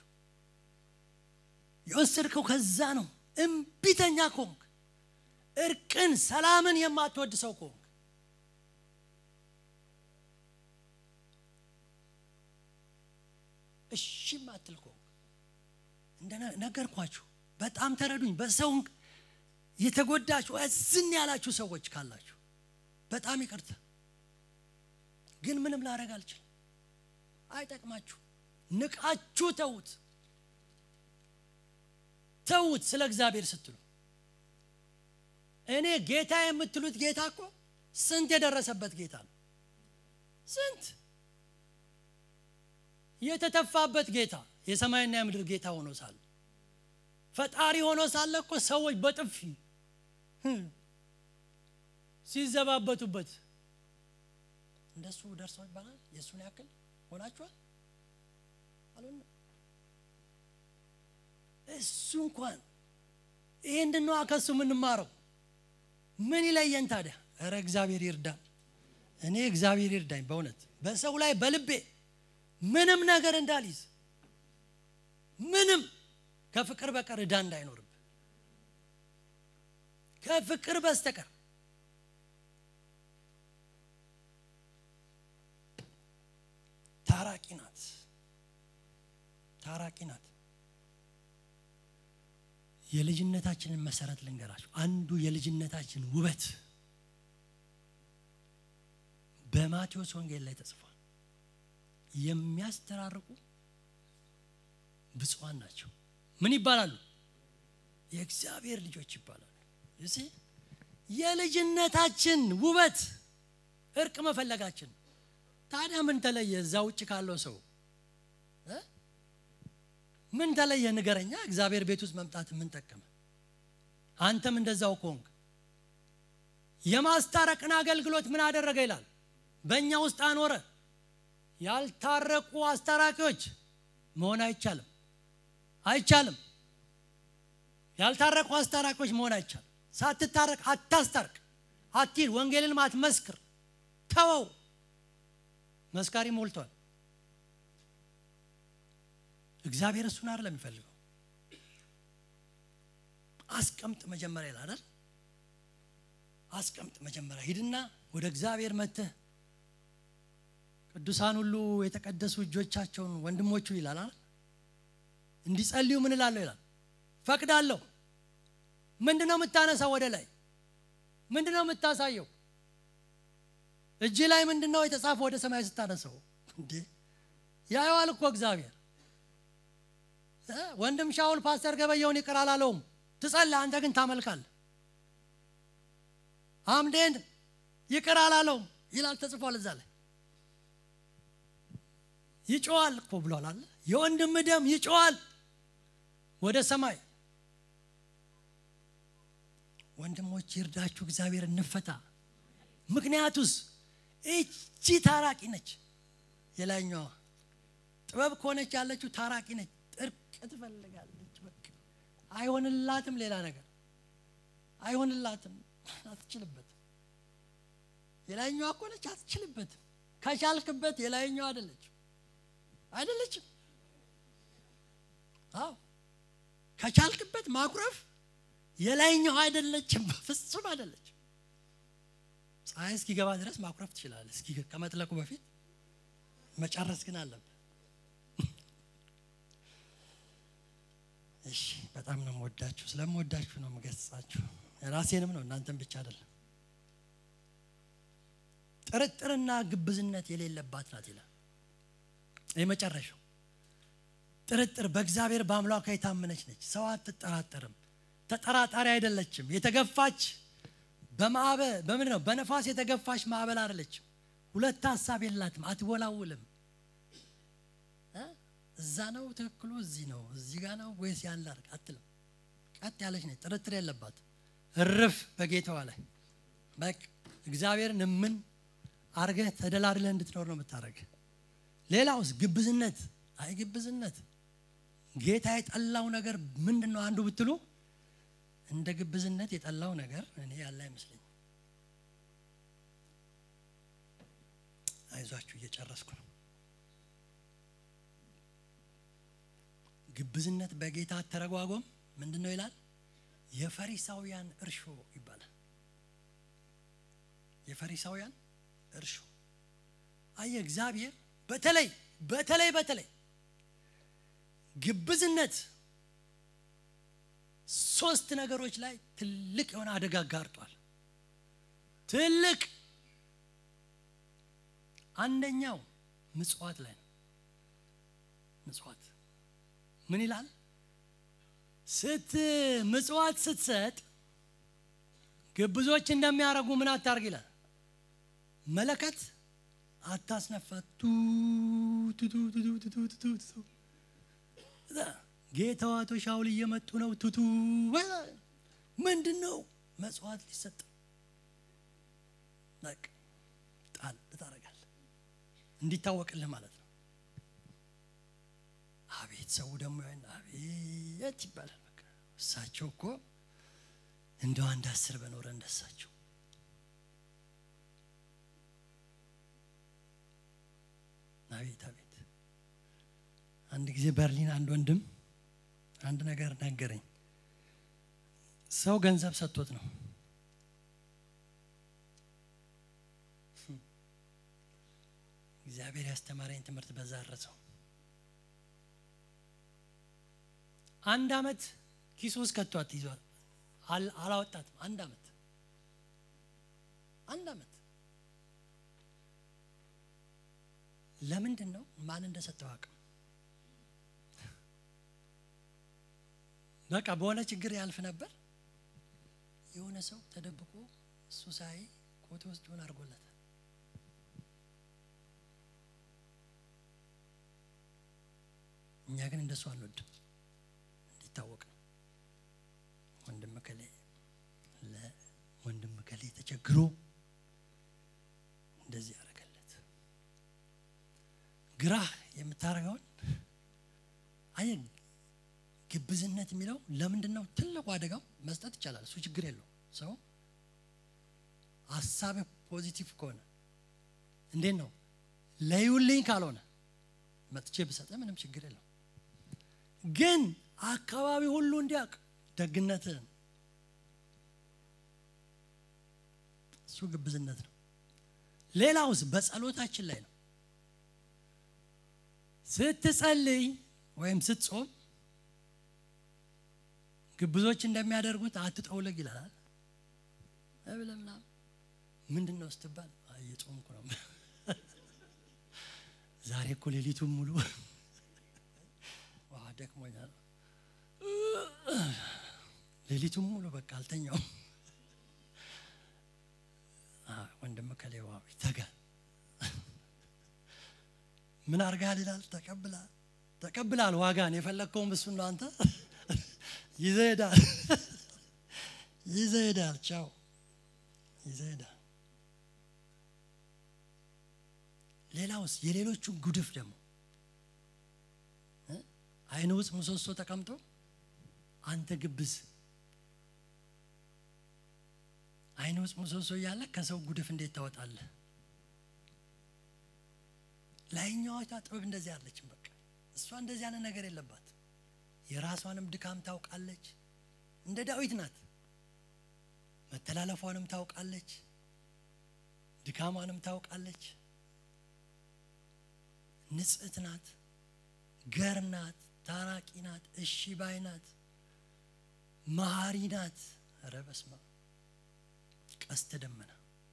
[SPEAKER 1] የወሰድከው ከዛ ነው እምቢተኛ ኮንክ እርቅን ሰላምን የማትወድ ሰው ኮንክ እሺ ማትል ኮንክ እንደነገርኳችሁ በጣም ተረዱኝ በሰው የተጎዳችሁ እዝን ያላችሁ ሰዎች ካላችሁ በጣም ይቅርታ ግን ምንም ላረግ አልችልም አይጠቅማችሁ ንቃችሁ ተዉት ተዉት ስለ እግዚአብሔር ስትሉ እኔ ጌታ የምትሉት ጌታ እኮ ስንት የደረሰበት ጌታ ነው ስንት የተተፋበት ጌታ የሰማይና የምድር ጌታ ሆኖ ሳለ ፈጣሪ ሆኖ ሳለ እኮ ሰዎች በጥፊ ሲዘባበቱበት እንደሱ ደርሰው ይባላል የእሱን ያክል ሆናችኋል አልሆነ እሱ እንኳን ይህ እንድንዋ ከሱ የምንማረው ምን ይለየን ታዲያ እረ እግዚአብሔር ይርዳን እኔ እግዚአብሔር ይርዳኝ በእውነት በሰው ላይ በልቤ ምንም ነገር እንዳልይዝ ምንም ከፍቅር በቀር እዳ እንዳይኖርብ ከፍቅር በስተቀር ታራቂ ናት ታራቂ ናት የልጅነታችንን መሰረት ልንገራችሁ አንዱ የልጅነታችን ውበት በማቴዎስ ወንጌል ላይ ተጽፏል የሚያስተራርቁ ብፁዓን ናቸው ምን ይባላሉ የእግዚአብሔር ልጆች ይባላሉ እሲ የልጅነታችን ውበት እርቅ መፈለጋችን ታዲያ ምን ተለየ እዛ ውጭ ካለው ሰው ምን ተለየ ንገረኛ እግዚአብሔር ቤት ውስጥ መምጣት ምን ጠቀመ አንተም እንደዛው ኮንግ የማስታረቅን አገልግሎት ምን አደረገ ይላል በእኛ ውስጥ አኖረ ያልታረቁ አስታራቂዎች መሆን አይቻልም አይቻልም ያልታረቁ አስታራቂዎች መሆን አይቻልም ሳትታረቅ አታስታርቅ አትሂድ ወንጌልን አትመስክር ተወው መስካሪ ሞልቷል እግዚአብሔር እሱን አይደለም የሚፈልገው አስቀምጥ መጀመሪያ ይላል አይደል አስቀምጥ መጀመሪያ ሂድና ወደ እግዚአብሔር መጥተህ ቅዱሳን ሁሉ የተቀደሱ እጆቻቸውን ወንድሞቹ ይላል አይደል እንዲጸልዩ ምን እላለሁ ይላል ፈቅዳለሁ ምንድን ነው የምታነሳው ወደ ላይ ምንድን ነው የምታሳየው እጅ ላይ ምንድን ነው የተጻፈ ወደ ሰማይ ስታነሰው እንዴ ያየዋል እኮ እግዚአብሔር ወንድም ሻውል ፓስተር ገበየውን ይቅር አላለውም ትጸላ አንተ ግን ታመልካል አምዴን ይቅር አላለውም ይላል ተጽፏል እዛ ላይ ይጮዋል እኮ ብሏል አለ የወንድም ደም ይጮዋል ወደ ሰማይ ወንድሞች ይርዳችሁ እግዚአብሔር እንፈታ ምክንያቱስ እቺ ታራቂ ነች የላይኛዋ ጥበብ ከሆነች ያለችው ታራቂ ነች እርቅ ትፈልጋለች በቃ አይሆንላትም ሌላ ነገር አይሆንላትም አትችልበትም የላይኛዋ እኮ ነች አትችልበትም ከቻልክበት የላይኛዋ አይደለችም አይደለችም አዎ ከቻልክበት ማኩረፍ የላይኛው አይደለችም በፍጹም አይደለችም ፀሐይ እስኪገባ ድረስ ማኩረፍ ትችላለ እስኪ ከመጥለቁ በፊት መጨረስ ግን አለብህ እሺ በጣም ነው የምወዳችሁ ስለምወዳችሁ ነው የምገጽጻችሁ ራሴንም ነው እናንተን ብቻ አይደለም ጥርጥርና ግብዝነት የሌለባት ናት ይላል የመጨረሻው ጥርጥር በእግዚአብሔር በአምላኳ የታመነች ነች ሰው አትጠራጠርም ተጠራጣሪ አይደለችም የተገፋች በማዕበል በምንድን ነው በነፋስ የተገፋች ማዕበል አይደለችም። ሁለት ሀሳብ የላትም፣ አትወላውልም። እ? እዛ ነው ትክክሉ፣ እዚህ ነው፣ እዚህ ጋር ነው ወይስ ያን ላድርግ አትልም። ቀጥ ያለች ነች፣ ጥርጥር የለባት። እርፍ በጌታዋ ላይ በቃ እግዚአብሔርን ምን አርገህ ተደላድለህ እንድትኖር ነው የምታደርግ። ሌላውስ ግብዝነት። አይ ግብዝነት ጌታ የጠላው ነገር ምንድን ነው? አንዱ ብትሉ እንደ ግብዝነት የጠላው ነገር እኔ ያለ አይመስለኝም። አይዟችሁ እየጨረስኩ ነው። ግብዝነት በጌታ አተረጓጎም ምንድን ነው ይላል? የፈሪሳውያን እርሾ ይባላል። የፈሪሳውያን እርሾ አየ እግዚአብሔር በተለይ በተለይ በተለይ ግብዝነት ሶስት ነገሮች ላይ ትልቅ የሆነ አደጋ ጋርጧል። ትልቅ አንደኛው ምጽዋት ላይ ነው። ምጽዋት ምን ይላል? ስት ምጽዋት ስትሰጥ ግብዞች እንደሚያደርጉ ምን አታርግ ይላል። መለከት አታስነፋ ቱ ቱ ቱ ቱ ቱ ቱ ቱ ቱ ቱ ጌታው አቶ ሻውል እየመጡ ነው። ቱቱ ምንድን ነው መጽዋት ሊሰጥ በቃ ጣል ታደርጋለህ እንዲታወቅልህ ማለት ነው። አቤት ሰው ደግሞ ያን አቤት ይባላል። በቃ እሳቸው እኮ እንደው አንድ አስር በኖረ እንደሳቸው አቤት አቤት። አንድ ጊዜ በርሊን አንድ ወንድም አንድ ነገር ነገረኝ። ሰው ገንዘብ ሰጥቶት ነው እግዚአብሔር ያስተማረኝ ትምህርት በዛ አረሰው። አንድ አመት ኪሱ ውስጥ ከቷት ይዟል፣ አላወጣትም። አንድ አመት አንድ አመት ለምንድን ነው ማን እንደሰጠው አቅም በቃ በሆነ ችግር ያልፍ ነበር። የሆነ ሰው ተደብቆ እሱ ሳይ ኮቴ ውስጥ ሆን አድርጎለታል። እኛ ግን እንደሱ አንወድም፣ እንዲታወቅ ነው። ወንድም ከሌ ለወንድም ከሌ ተቸግሮ እንደዚህ ያደረገለት ግራህ የምታደርገውን አየ ግብዝነት የሚለው ለምንድን ነው ትልቁ አደጋው? መስጠት ይቻላል፣ እሱ ችግር የለው። ሰው ሀሳብ ፖዚቲቭ ከሆነ እንዴት ነው ለዩልኝ ካልሆነ መጥቼ ብሰጠ ምንም ችግር የለው። ግን አካባቢ ሁሉ እንዲያውቅ ደግነትን እሱ ግብዝነት ነው። ሌላውስ በጸሎታችን ላይ ነው። ስትጸልይ ወይም ስትጾም ግብዞች እንደሚያደርጉት አትጠውለግ ይላል። እብለ ምናምን ምንድን ነው ስትባል እየጾምኩ ነው። ዛሬ እኮ ሌሊቱን ሙሉ ዋ ደክሞኛል። ሌሊቱን ሙሉ በቃ አልተኛውም። ወንድም ከሌዋ ተጋ ምን አርጋል ይላል። ተቀብላል ተቀብላል። ዋጋን የፈለግከውም እሱን ነው አንተ ይዘህ ሄዳል ይዘህ ሄዳል። ቻው ይዘህ ሄዳል። ሌላውስ የሌሎቹን ጉድፍ ደግሞ አይን ውስጥ ምሰሶ ተቀምጦ አንተ ግብዝ አይን ውስጥ ምሰሶ እያለ ከሰው ጉድፍ እንዴት ታወጣለህ? ላይኛዋቷ ጥበብ እንደዚህ አለችም። በቃ እሷ እንደዚህ አይነት ነገር የለባት። የራሷንም ድካም ታውቃለች። እንደ ዳዊት ናት። መተላለፏንም ታውቃለች፣ ድካሟንም ታውቃለች። ንጽሕት ናት፣ ገር ናት፣ ታራቂ ናት፣ እሺ ባይ ናት፣ መሀሪ ናት። ኧረ በስመ አብ ቀስተ ደመና።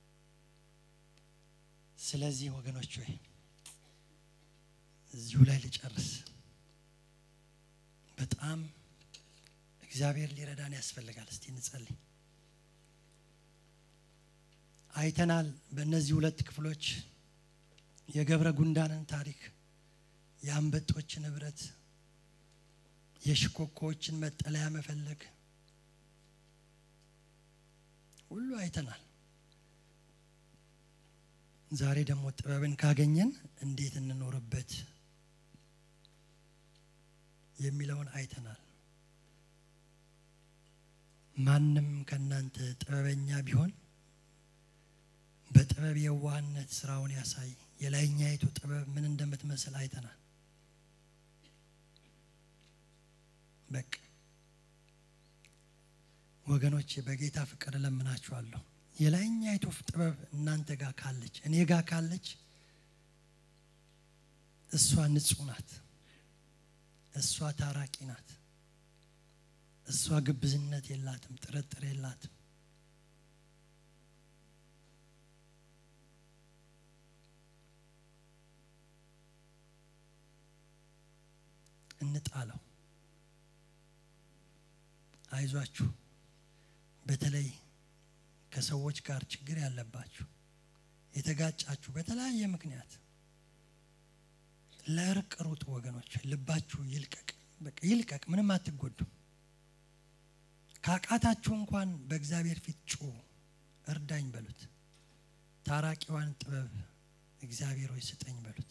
[SPEAKER 1] ስለዚህ ወገኖች ሆይ እዚሁ ላይ ልጨርስ። በጣም እግዚአብሔር ሊረዳን ያስፈልጋል። እስቲ እንጸልይ። አይተናል። በእነዚህ ሁለት ክፍሎች የገብረ ጉንዳንን ታሪክ፣ የአንበጦችን ህብረት፣ የሽኮኮዎችን መጠለያ መፈለግ ሁሉ አይተናል። ዛሬ ደግሞ ጥበብን ካገኘን እንዴት እንኖርበት የሚለውን አይተናል። ማንም ከእናንተ ጥበበኛ ቢሆን በጥበብ የዋህነት ስራውን ያሳይ። የላይኛይቱ ጥበብ ምን እንደምትመስል አይተናል። በቃ ወገኖቼ በጌታ ፍቅር እለምናችኋለሁ። የላይኛይቱ ጥበብ እናንተ ጋር ካለች፣ እኔ ጋር ካለች እሷ ንጹህ ናት። እሷ ታራቂ ናት። እሷ ግብዝነት የላትም፣ ጥርጥር የላትም። እንጣለው። አይዟችሁ። በተለይ ከሰዎች ጋር ችግር ያለባችሁ የተጋጫችሁ በተለያየ ምክንያት ለእርቅ ሩጡ ወገኖች። ልባችሁ ይልቀቅ፣ በቃ ይልቀቅ። ምንም አትጎዱም። ካቃታችሁ እንኳን በእግዚአብሔር ፊት ጩሁ፣ እርዳኝ በሉት። ታራቂዋን ጥበብ እግዚአብሔር ሆይ ስጠኝ በሉት።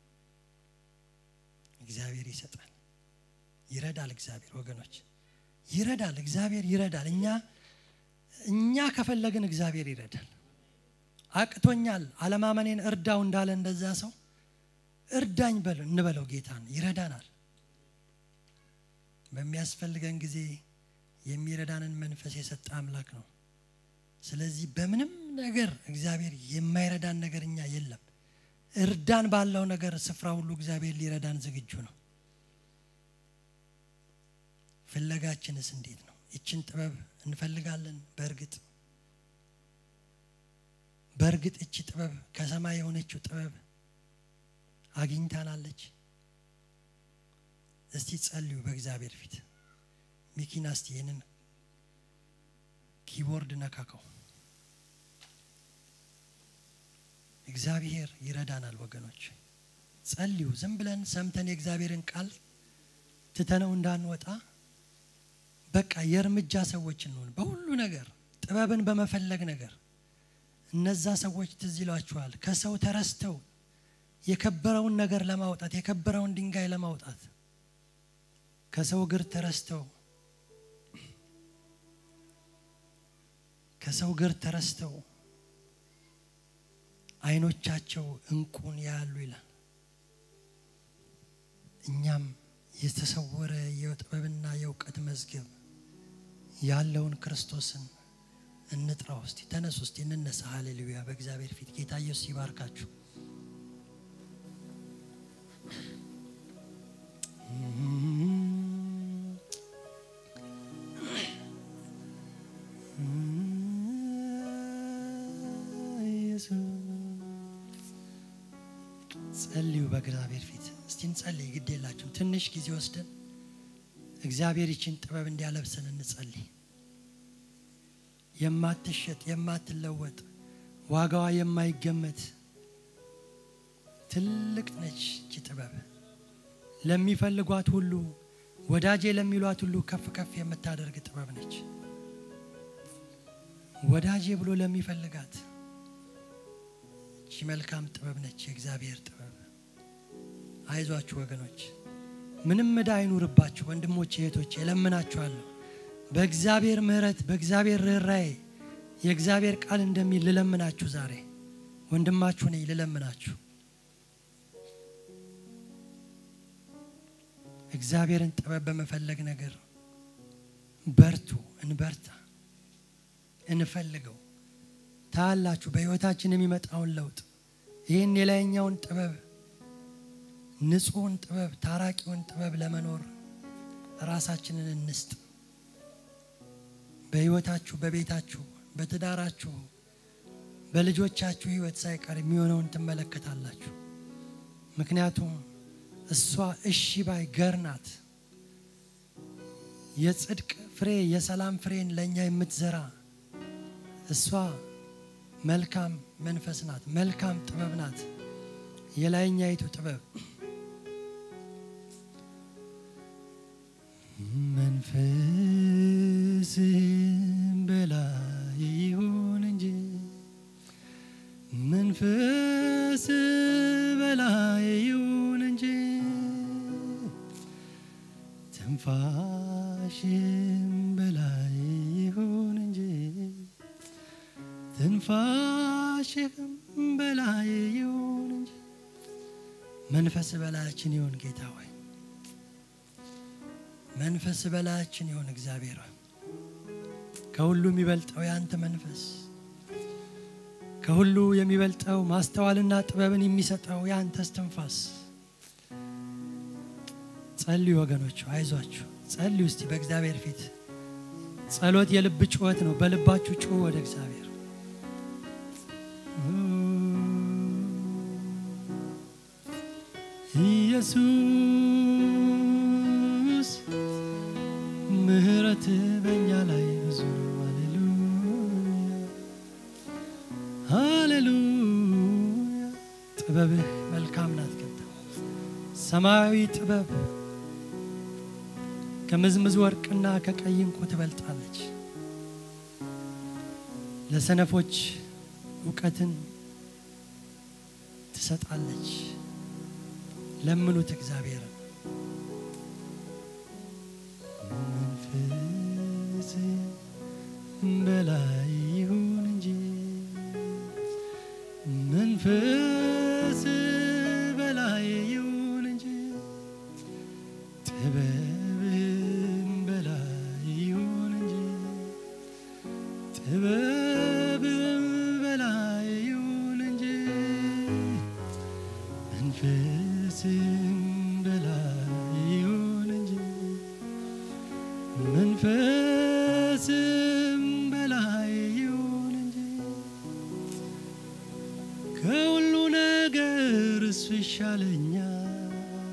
[SPEAKER 1] እግዚአብሔር ይሰጣል፣ ይረዳል። እግዚአብሔር ወገኖች ይረዳል። እግዚአብሔር ይረዳል። እኛ እኛ ከፈለግን እግዚአብሔር ይረዳል። አቅቶኛል አለማመኔን እርዳው እንዳለ እንደዛ ሰው እርዳኝ በል እንበለው። ጌታን ይረዳናል። በሚያስፈልገን ጊዜ የሚረዳንን መንፈስ የሰጠ አምላክ ነው። ስለዚህ በምንም ነገር እግዚአብሔር የማይረዳን ነገር እኛ የለም። እርዳን ባለው ነገር ስፍራ ሁሉ እግዚአብሔር ሊረዳን ዝግጁ ነው። ፍለጋችንስ እንዴት ነው? ይችን ጥበብ እንፈልጋለን። በእርግጥ በእርግጥ እቺ ጥበብ ከሰማይ የሆነችው ጥበብ አግኝታናለች። እስቲ ጸልዩ በእግዚአብሔር ፊት። ሚኪና እስቲ ይህንን ኪቦርድ ነካከው። እግዚአብሔር ይረዳናል ወገኖች፣ ጸልዩ። ዝም ብለን ሰምተን የእግዚአብሔርን ቃል ትተነው እንዳንወጣ በቃ የእርምጃ ሰዎች እንሆን በሁሉ ነገር ጥበብን በመፈለግ ነገር። እነዛ ሰዎች ትዝ ይሏችኋል ከሰው ተረስተው የከበረውን ነገር ለማውጣት የከበረውን ድንጋይ ለማውጣት ከሰው እግር ተረስተው ከሰው እግር ተረስተው ዓይኖቻቸው እንቁን ያያሉ ይላል። እኛም የተሰወረ የጥበብና የእውቀት መዝገብ ያለውን ክርስቶስን እንጥራ። ውስጥ ተነሱ፣ ውስጥ እንነሳ። ሀሌሉያ! በእግዚአብሔር ፊት ጌታ ኢየሱስ ይባርካችሁ። ጸልዩ በእግዚአብሔር ፊት እስቲ እንጸልይ። ግድ የላችሁም ትንሽ ጊዜ ወስደን እግዚአብሔር ይችን ጥበብ እንዲያለብሰን እንጸልይ። የማትሸጥ የማትለወጥ ዋጋዋ የማይገመት ትልቅ ነች እቺ ጥበብ ለሚፈልጓት ሁሉ ወዳጄ ለሚሏት ሁሉ ከፍ ከፍ የምታደርግ ጥበብ ነች። ወዳጄ ብሎ ለሚፈልጋት እቺ መልካም ጥበብ ነች፣ የእግዚአብሔር ጥበብ። አይዟችሁ ወገኖች፣ ምንም ዕዳ አይኑርባችሁ። ወንድሞቼ እህቶቼ፣ እለምናችኋለሁ በእግዚአብሔር ምሕረት በእግዚአብሔር ርኅራኄ የእግዚአብሔር ቃል እንደሚል ልለምናችሁ። ዛሬ ወንድማችሁ ነኝ፣ ልለምናችሁ እግዚአብሔርን ጥበብ በመፈለግ ነገር በርቱ፣ እንበርታ፣ እንፈልገው። ታያላችሁ በሕይወታችን የሚመጣውን ለውጥ። ይህን የላይኛውን ጥበብ ንጹሕን ጥበብ ታራቂውን ጥበብ ለመኖር ራሳችንን እንስጥ። በሕይወታችሁ፣ በቤታችሁ፣ በትዳራችሁ፣ በልጆቻችሁ ሕይወት ሳይቀር የሚሆነውን ትመለከታላችሁ። ምክንያቱም እሷ እሺ ባይ ገር ናት። የጽድቅ ፍሬ የሰላም ፍሬን ለእኛ የምትዘራ እሷ መልካም መንፈስ ናት። መልካም ጥበብ ናት። የላይኛይቱ ጥበብ መንፈስም በላይ ይሁን እንጂ መንፈስ በላይ ይሁን እንጂ ትንፋሽም በላይ ይሁን እንጂ ትንፋሽም በላይ ይሁን እንጂ መንፈስ በላያችን ይሁን ጌታ ሆይ መንፈስ በላያችን ይሁን እግዚአብሔር ሆይ ከሁሉ የሚበልጠው የአንተ መንፈስ ከሁሉ የሚበልጠው ማስተዋልና ጥበብን የሚሰጠው የአንተ እስትንፋስ ጸልዩ ወገኖቹ አይዟችሁ ጸልዩ እስቲ በእግዚአብሔር ፊት ጸሎት የልብ ጩኸት ነው በልባችሁ ጩሁ ወደ እግዚአብሔር ኢየሱስ ምህረት በእኛ ላይ ብዙ ነው ሃሌሉያ ሃሌሉያ ጥበብህ መልካም ናት ጌታ ሰማያዊ ጥበብ ከምዝምዝ ወርቅና ከቀይ እንቁ ትበልጣለች ለሰነፎች እውቀትን ትሰጣለች ለምኑት እግዚአብሔርን መንፈስ በላይ ይሁን እንጂ መንፈስ በላይ ይሁን እንጂ ጥበብም በላይ ይሁን እንጂ ጥበብም በላይ ይሁን እንጂ መንፈስም በላይ ይሁን እንጂ መንፈስም በላይ ይሁን እንጂ ከሁሉ ነገር እሱ ይሻለኛል።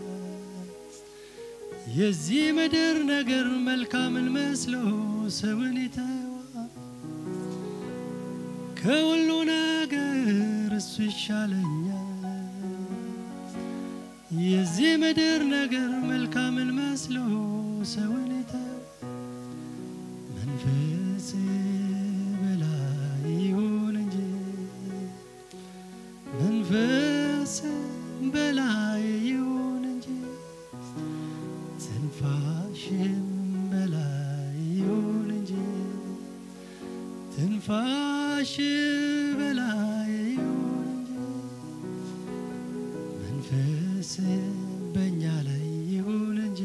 [SPEAKER 1] የዚህ ምድር ነገር መልካምን መስሎ ሰውን ይተዋል። ከሁሉ ነገር እሱ ይሻለኛል። የዚህ ምድር ነገር መልካምን መስሎ ሰውን ይተዋል። መንፈስ በላይ ይሁን እንጂ መንፈስ በላይ ይሁን እንጂ ትንፋሽም በላይ ይሁን እንጂ ትንፋሽ በላይ ይሁን እንጂ መንፈስ በእኛ ላይ ይሁን እንጂ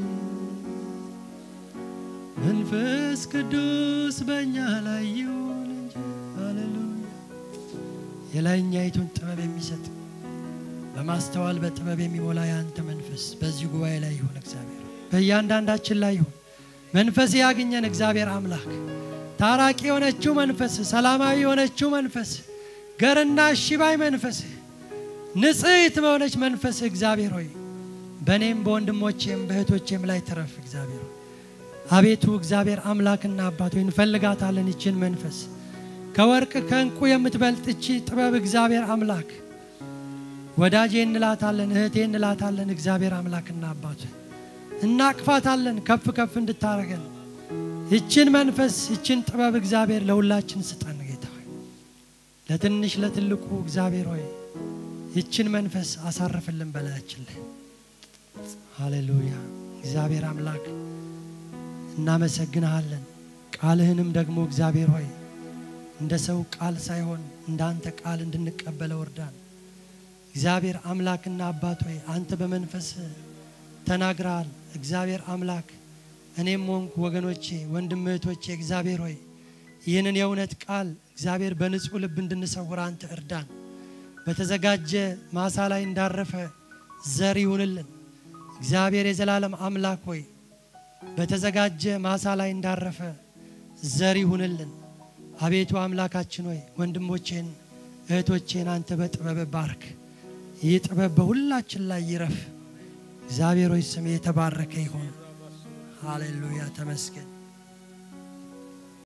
[SPEAKER 1] መንፈስ ቅዱስ በእኛ ላይ ይሁን እንጂ ሃሌሉያ የላይኛይቱን ጥበብ የሚሰጥ በማስተዋል በጥበብ የሚሞላ የአንተ መንፈስ በዚህ ጉባኤ ላይ ይሁን እግዚአብሔር በእያንዳንዳችን ላይ ይሁን መንፈስ ያግኘን እግዚአብሔር አምላክ ታራቂ የሆነችው መንፈስ ሰላማዊ የሆነችው መንፈስ ገርና ሽባይ መንፈስ ንጽሕት በሆነች መንፈስ እግዚአብሔር ሆይ በእኔም በወንድሞቼም በእህቶቼም ላይ ትረፍ እግዚአብሔር ሆይ አቤቱ እግዚአብሔር አምላክና አባት ሆይ እንፈልጋታለን ይችን መንፈስ ከወርቅ ከእንቁ የምትበልጥ እቺ ጥበብ እግዚአብሔር አምላክ ወዳጄ እንላታለን እህቴ እንላታለን እግዚአብሔር አምላክና አባት ሆይ እናቅፋታለን ከፍ ከፍ እንድታረገን ይችን መንፈስ ይችን ጥበብ እግዚአብሔር ለሁላችን ስጠን ጌታ ሆይ ለትንሽ ለትልቁ እግዚአብሔር ሆይ ይችን መንፈስ አሳርፍልን በላያችን ላይ ሃሌሉያ እግዚአብሔር አምላክ እናመሰግንሃለን ቃልህንም ደግሞ እግዚአብሔር ሆይ እንደ ሰው ቃል ሳይሆን እንደ አንተ ቃል እንድንቀበለው እርዳን እግዚአብሔር አምላክና አባት ሆይ አንተ በመንፈስ ተናግረሃል እግዚአብሔር አምላክ እኔም ሆንኩ ወገኖቼ ወንድም እህቶቼ እግዚአብሔር ሆይ ይህንን የእውነት ቃል እግዚአብሔር በንጹህ ልብ እንድንሰውር አንተ እርዳን በተዘጋጀ ማሳ ላይ እንዳረፈ ዘር ይሁንልን እግዚአብሔር የዘላለም አምላክ ሆይ በተዘጋጀ ማሳ ላይ እንዳረፈ ዘር ይሁንልን አቤቱ አምላካችን ሆይ ወንድሞቼን እህቶቼን አንተ በጥበብ ባርክ ይህ ጥበብ በሁላችን ላይ ይረፍ እግዚአብሔር ሆይ ስም የተባረከ ይሁን ሃሌሉያ ተመስገን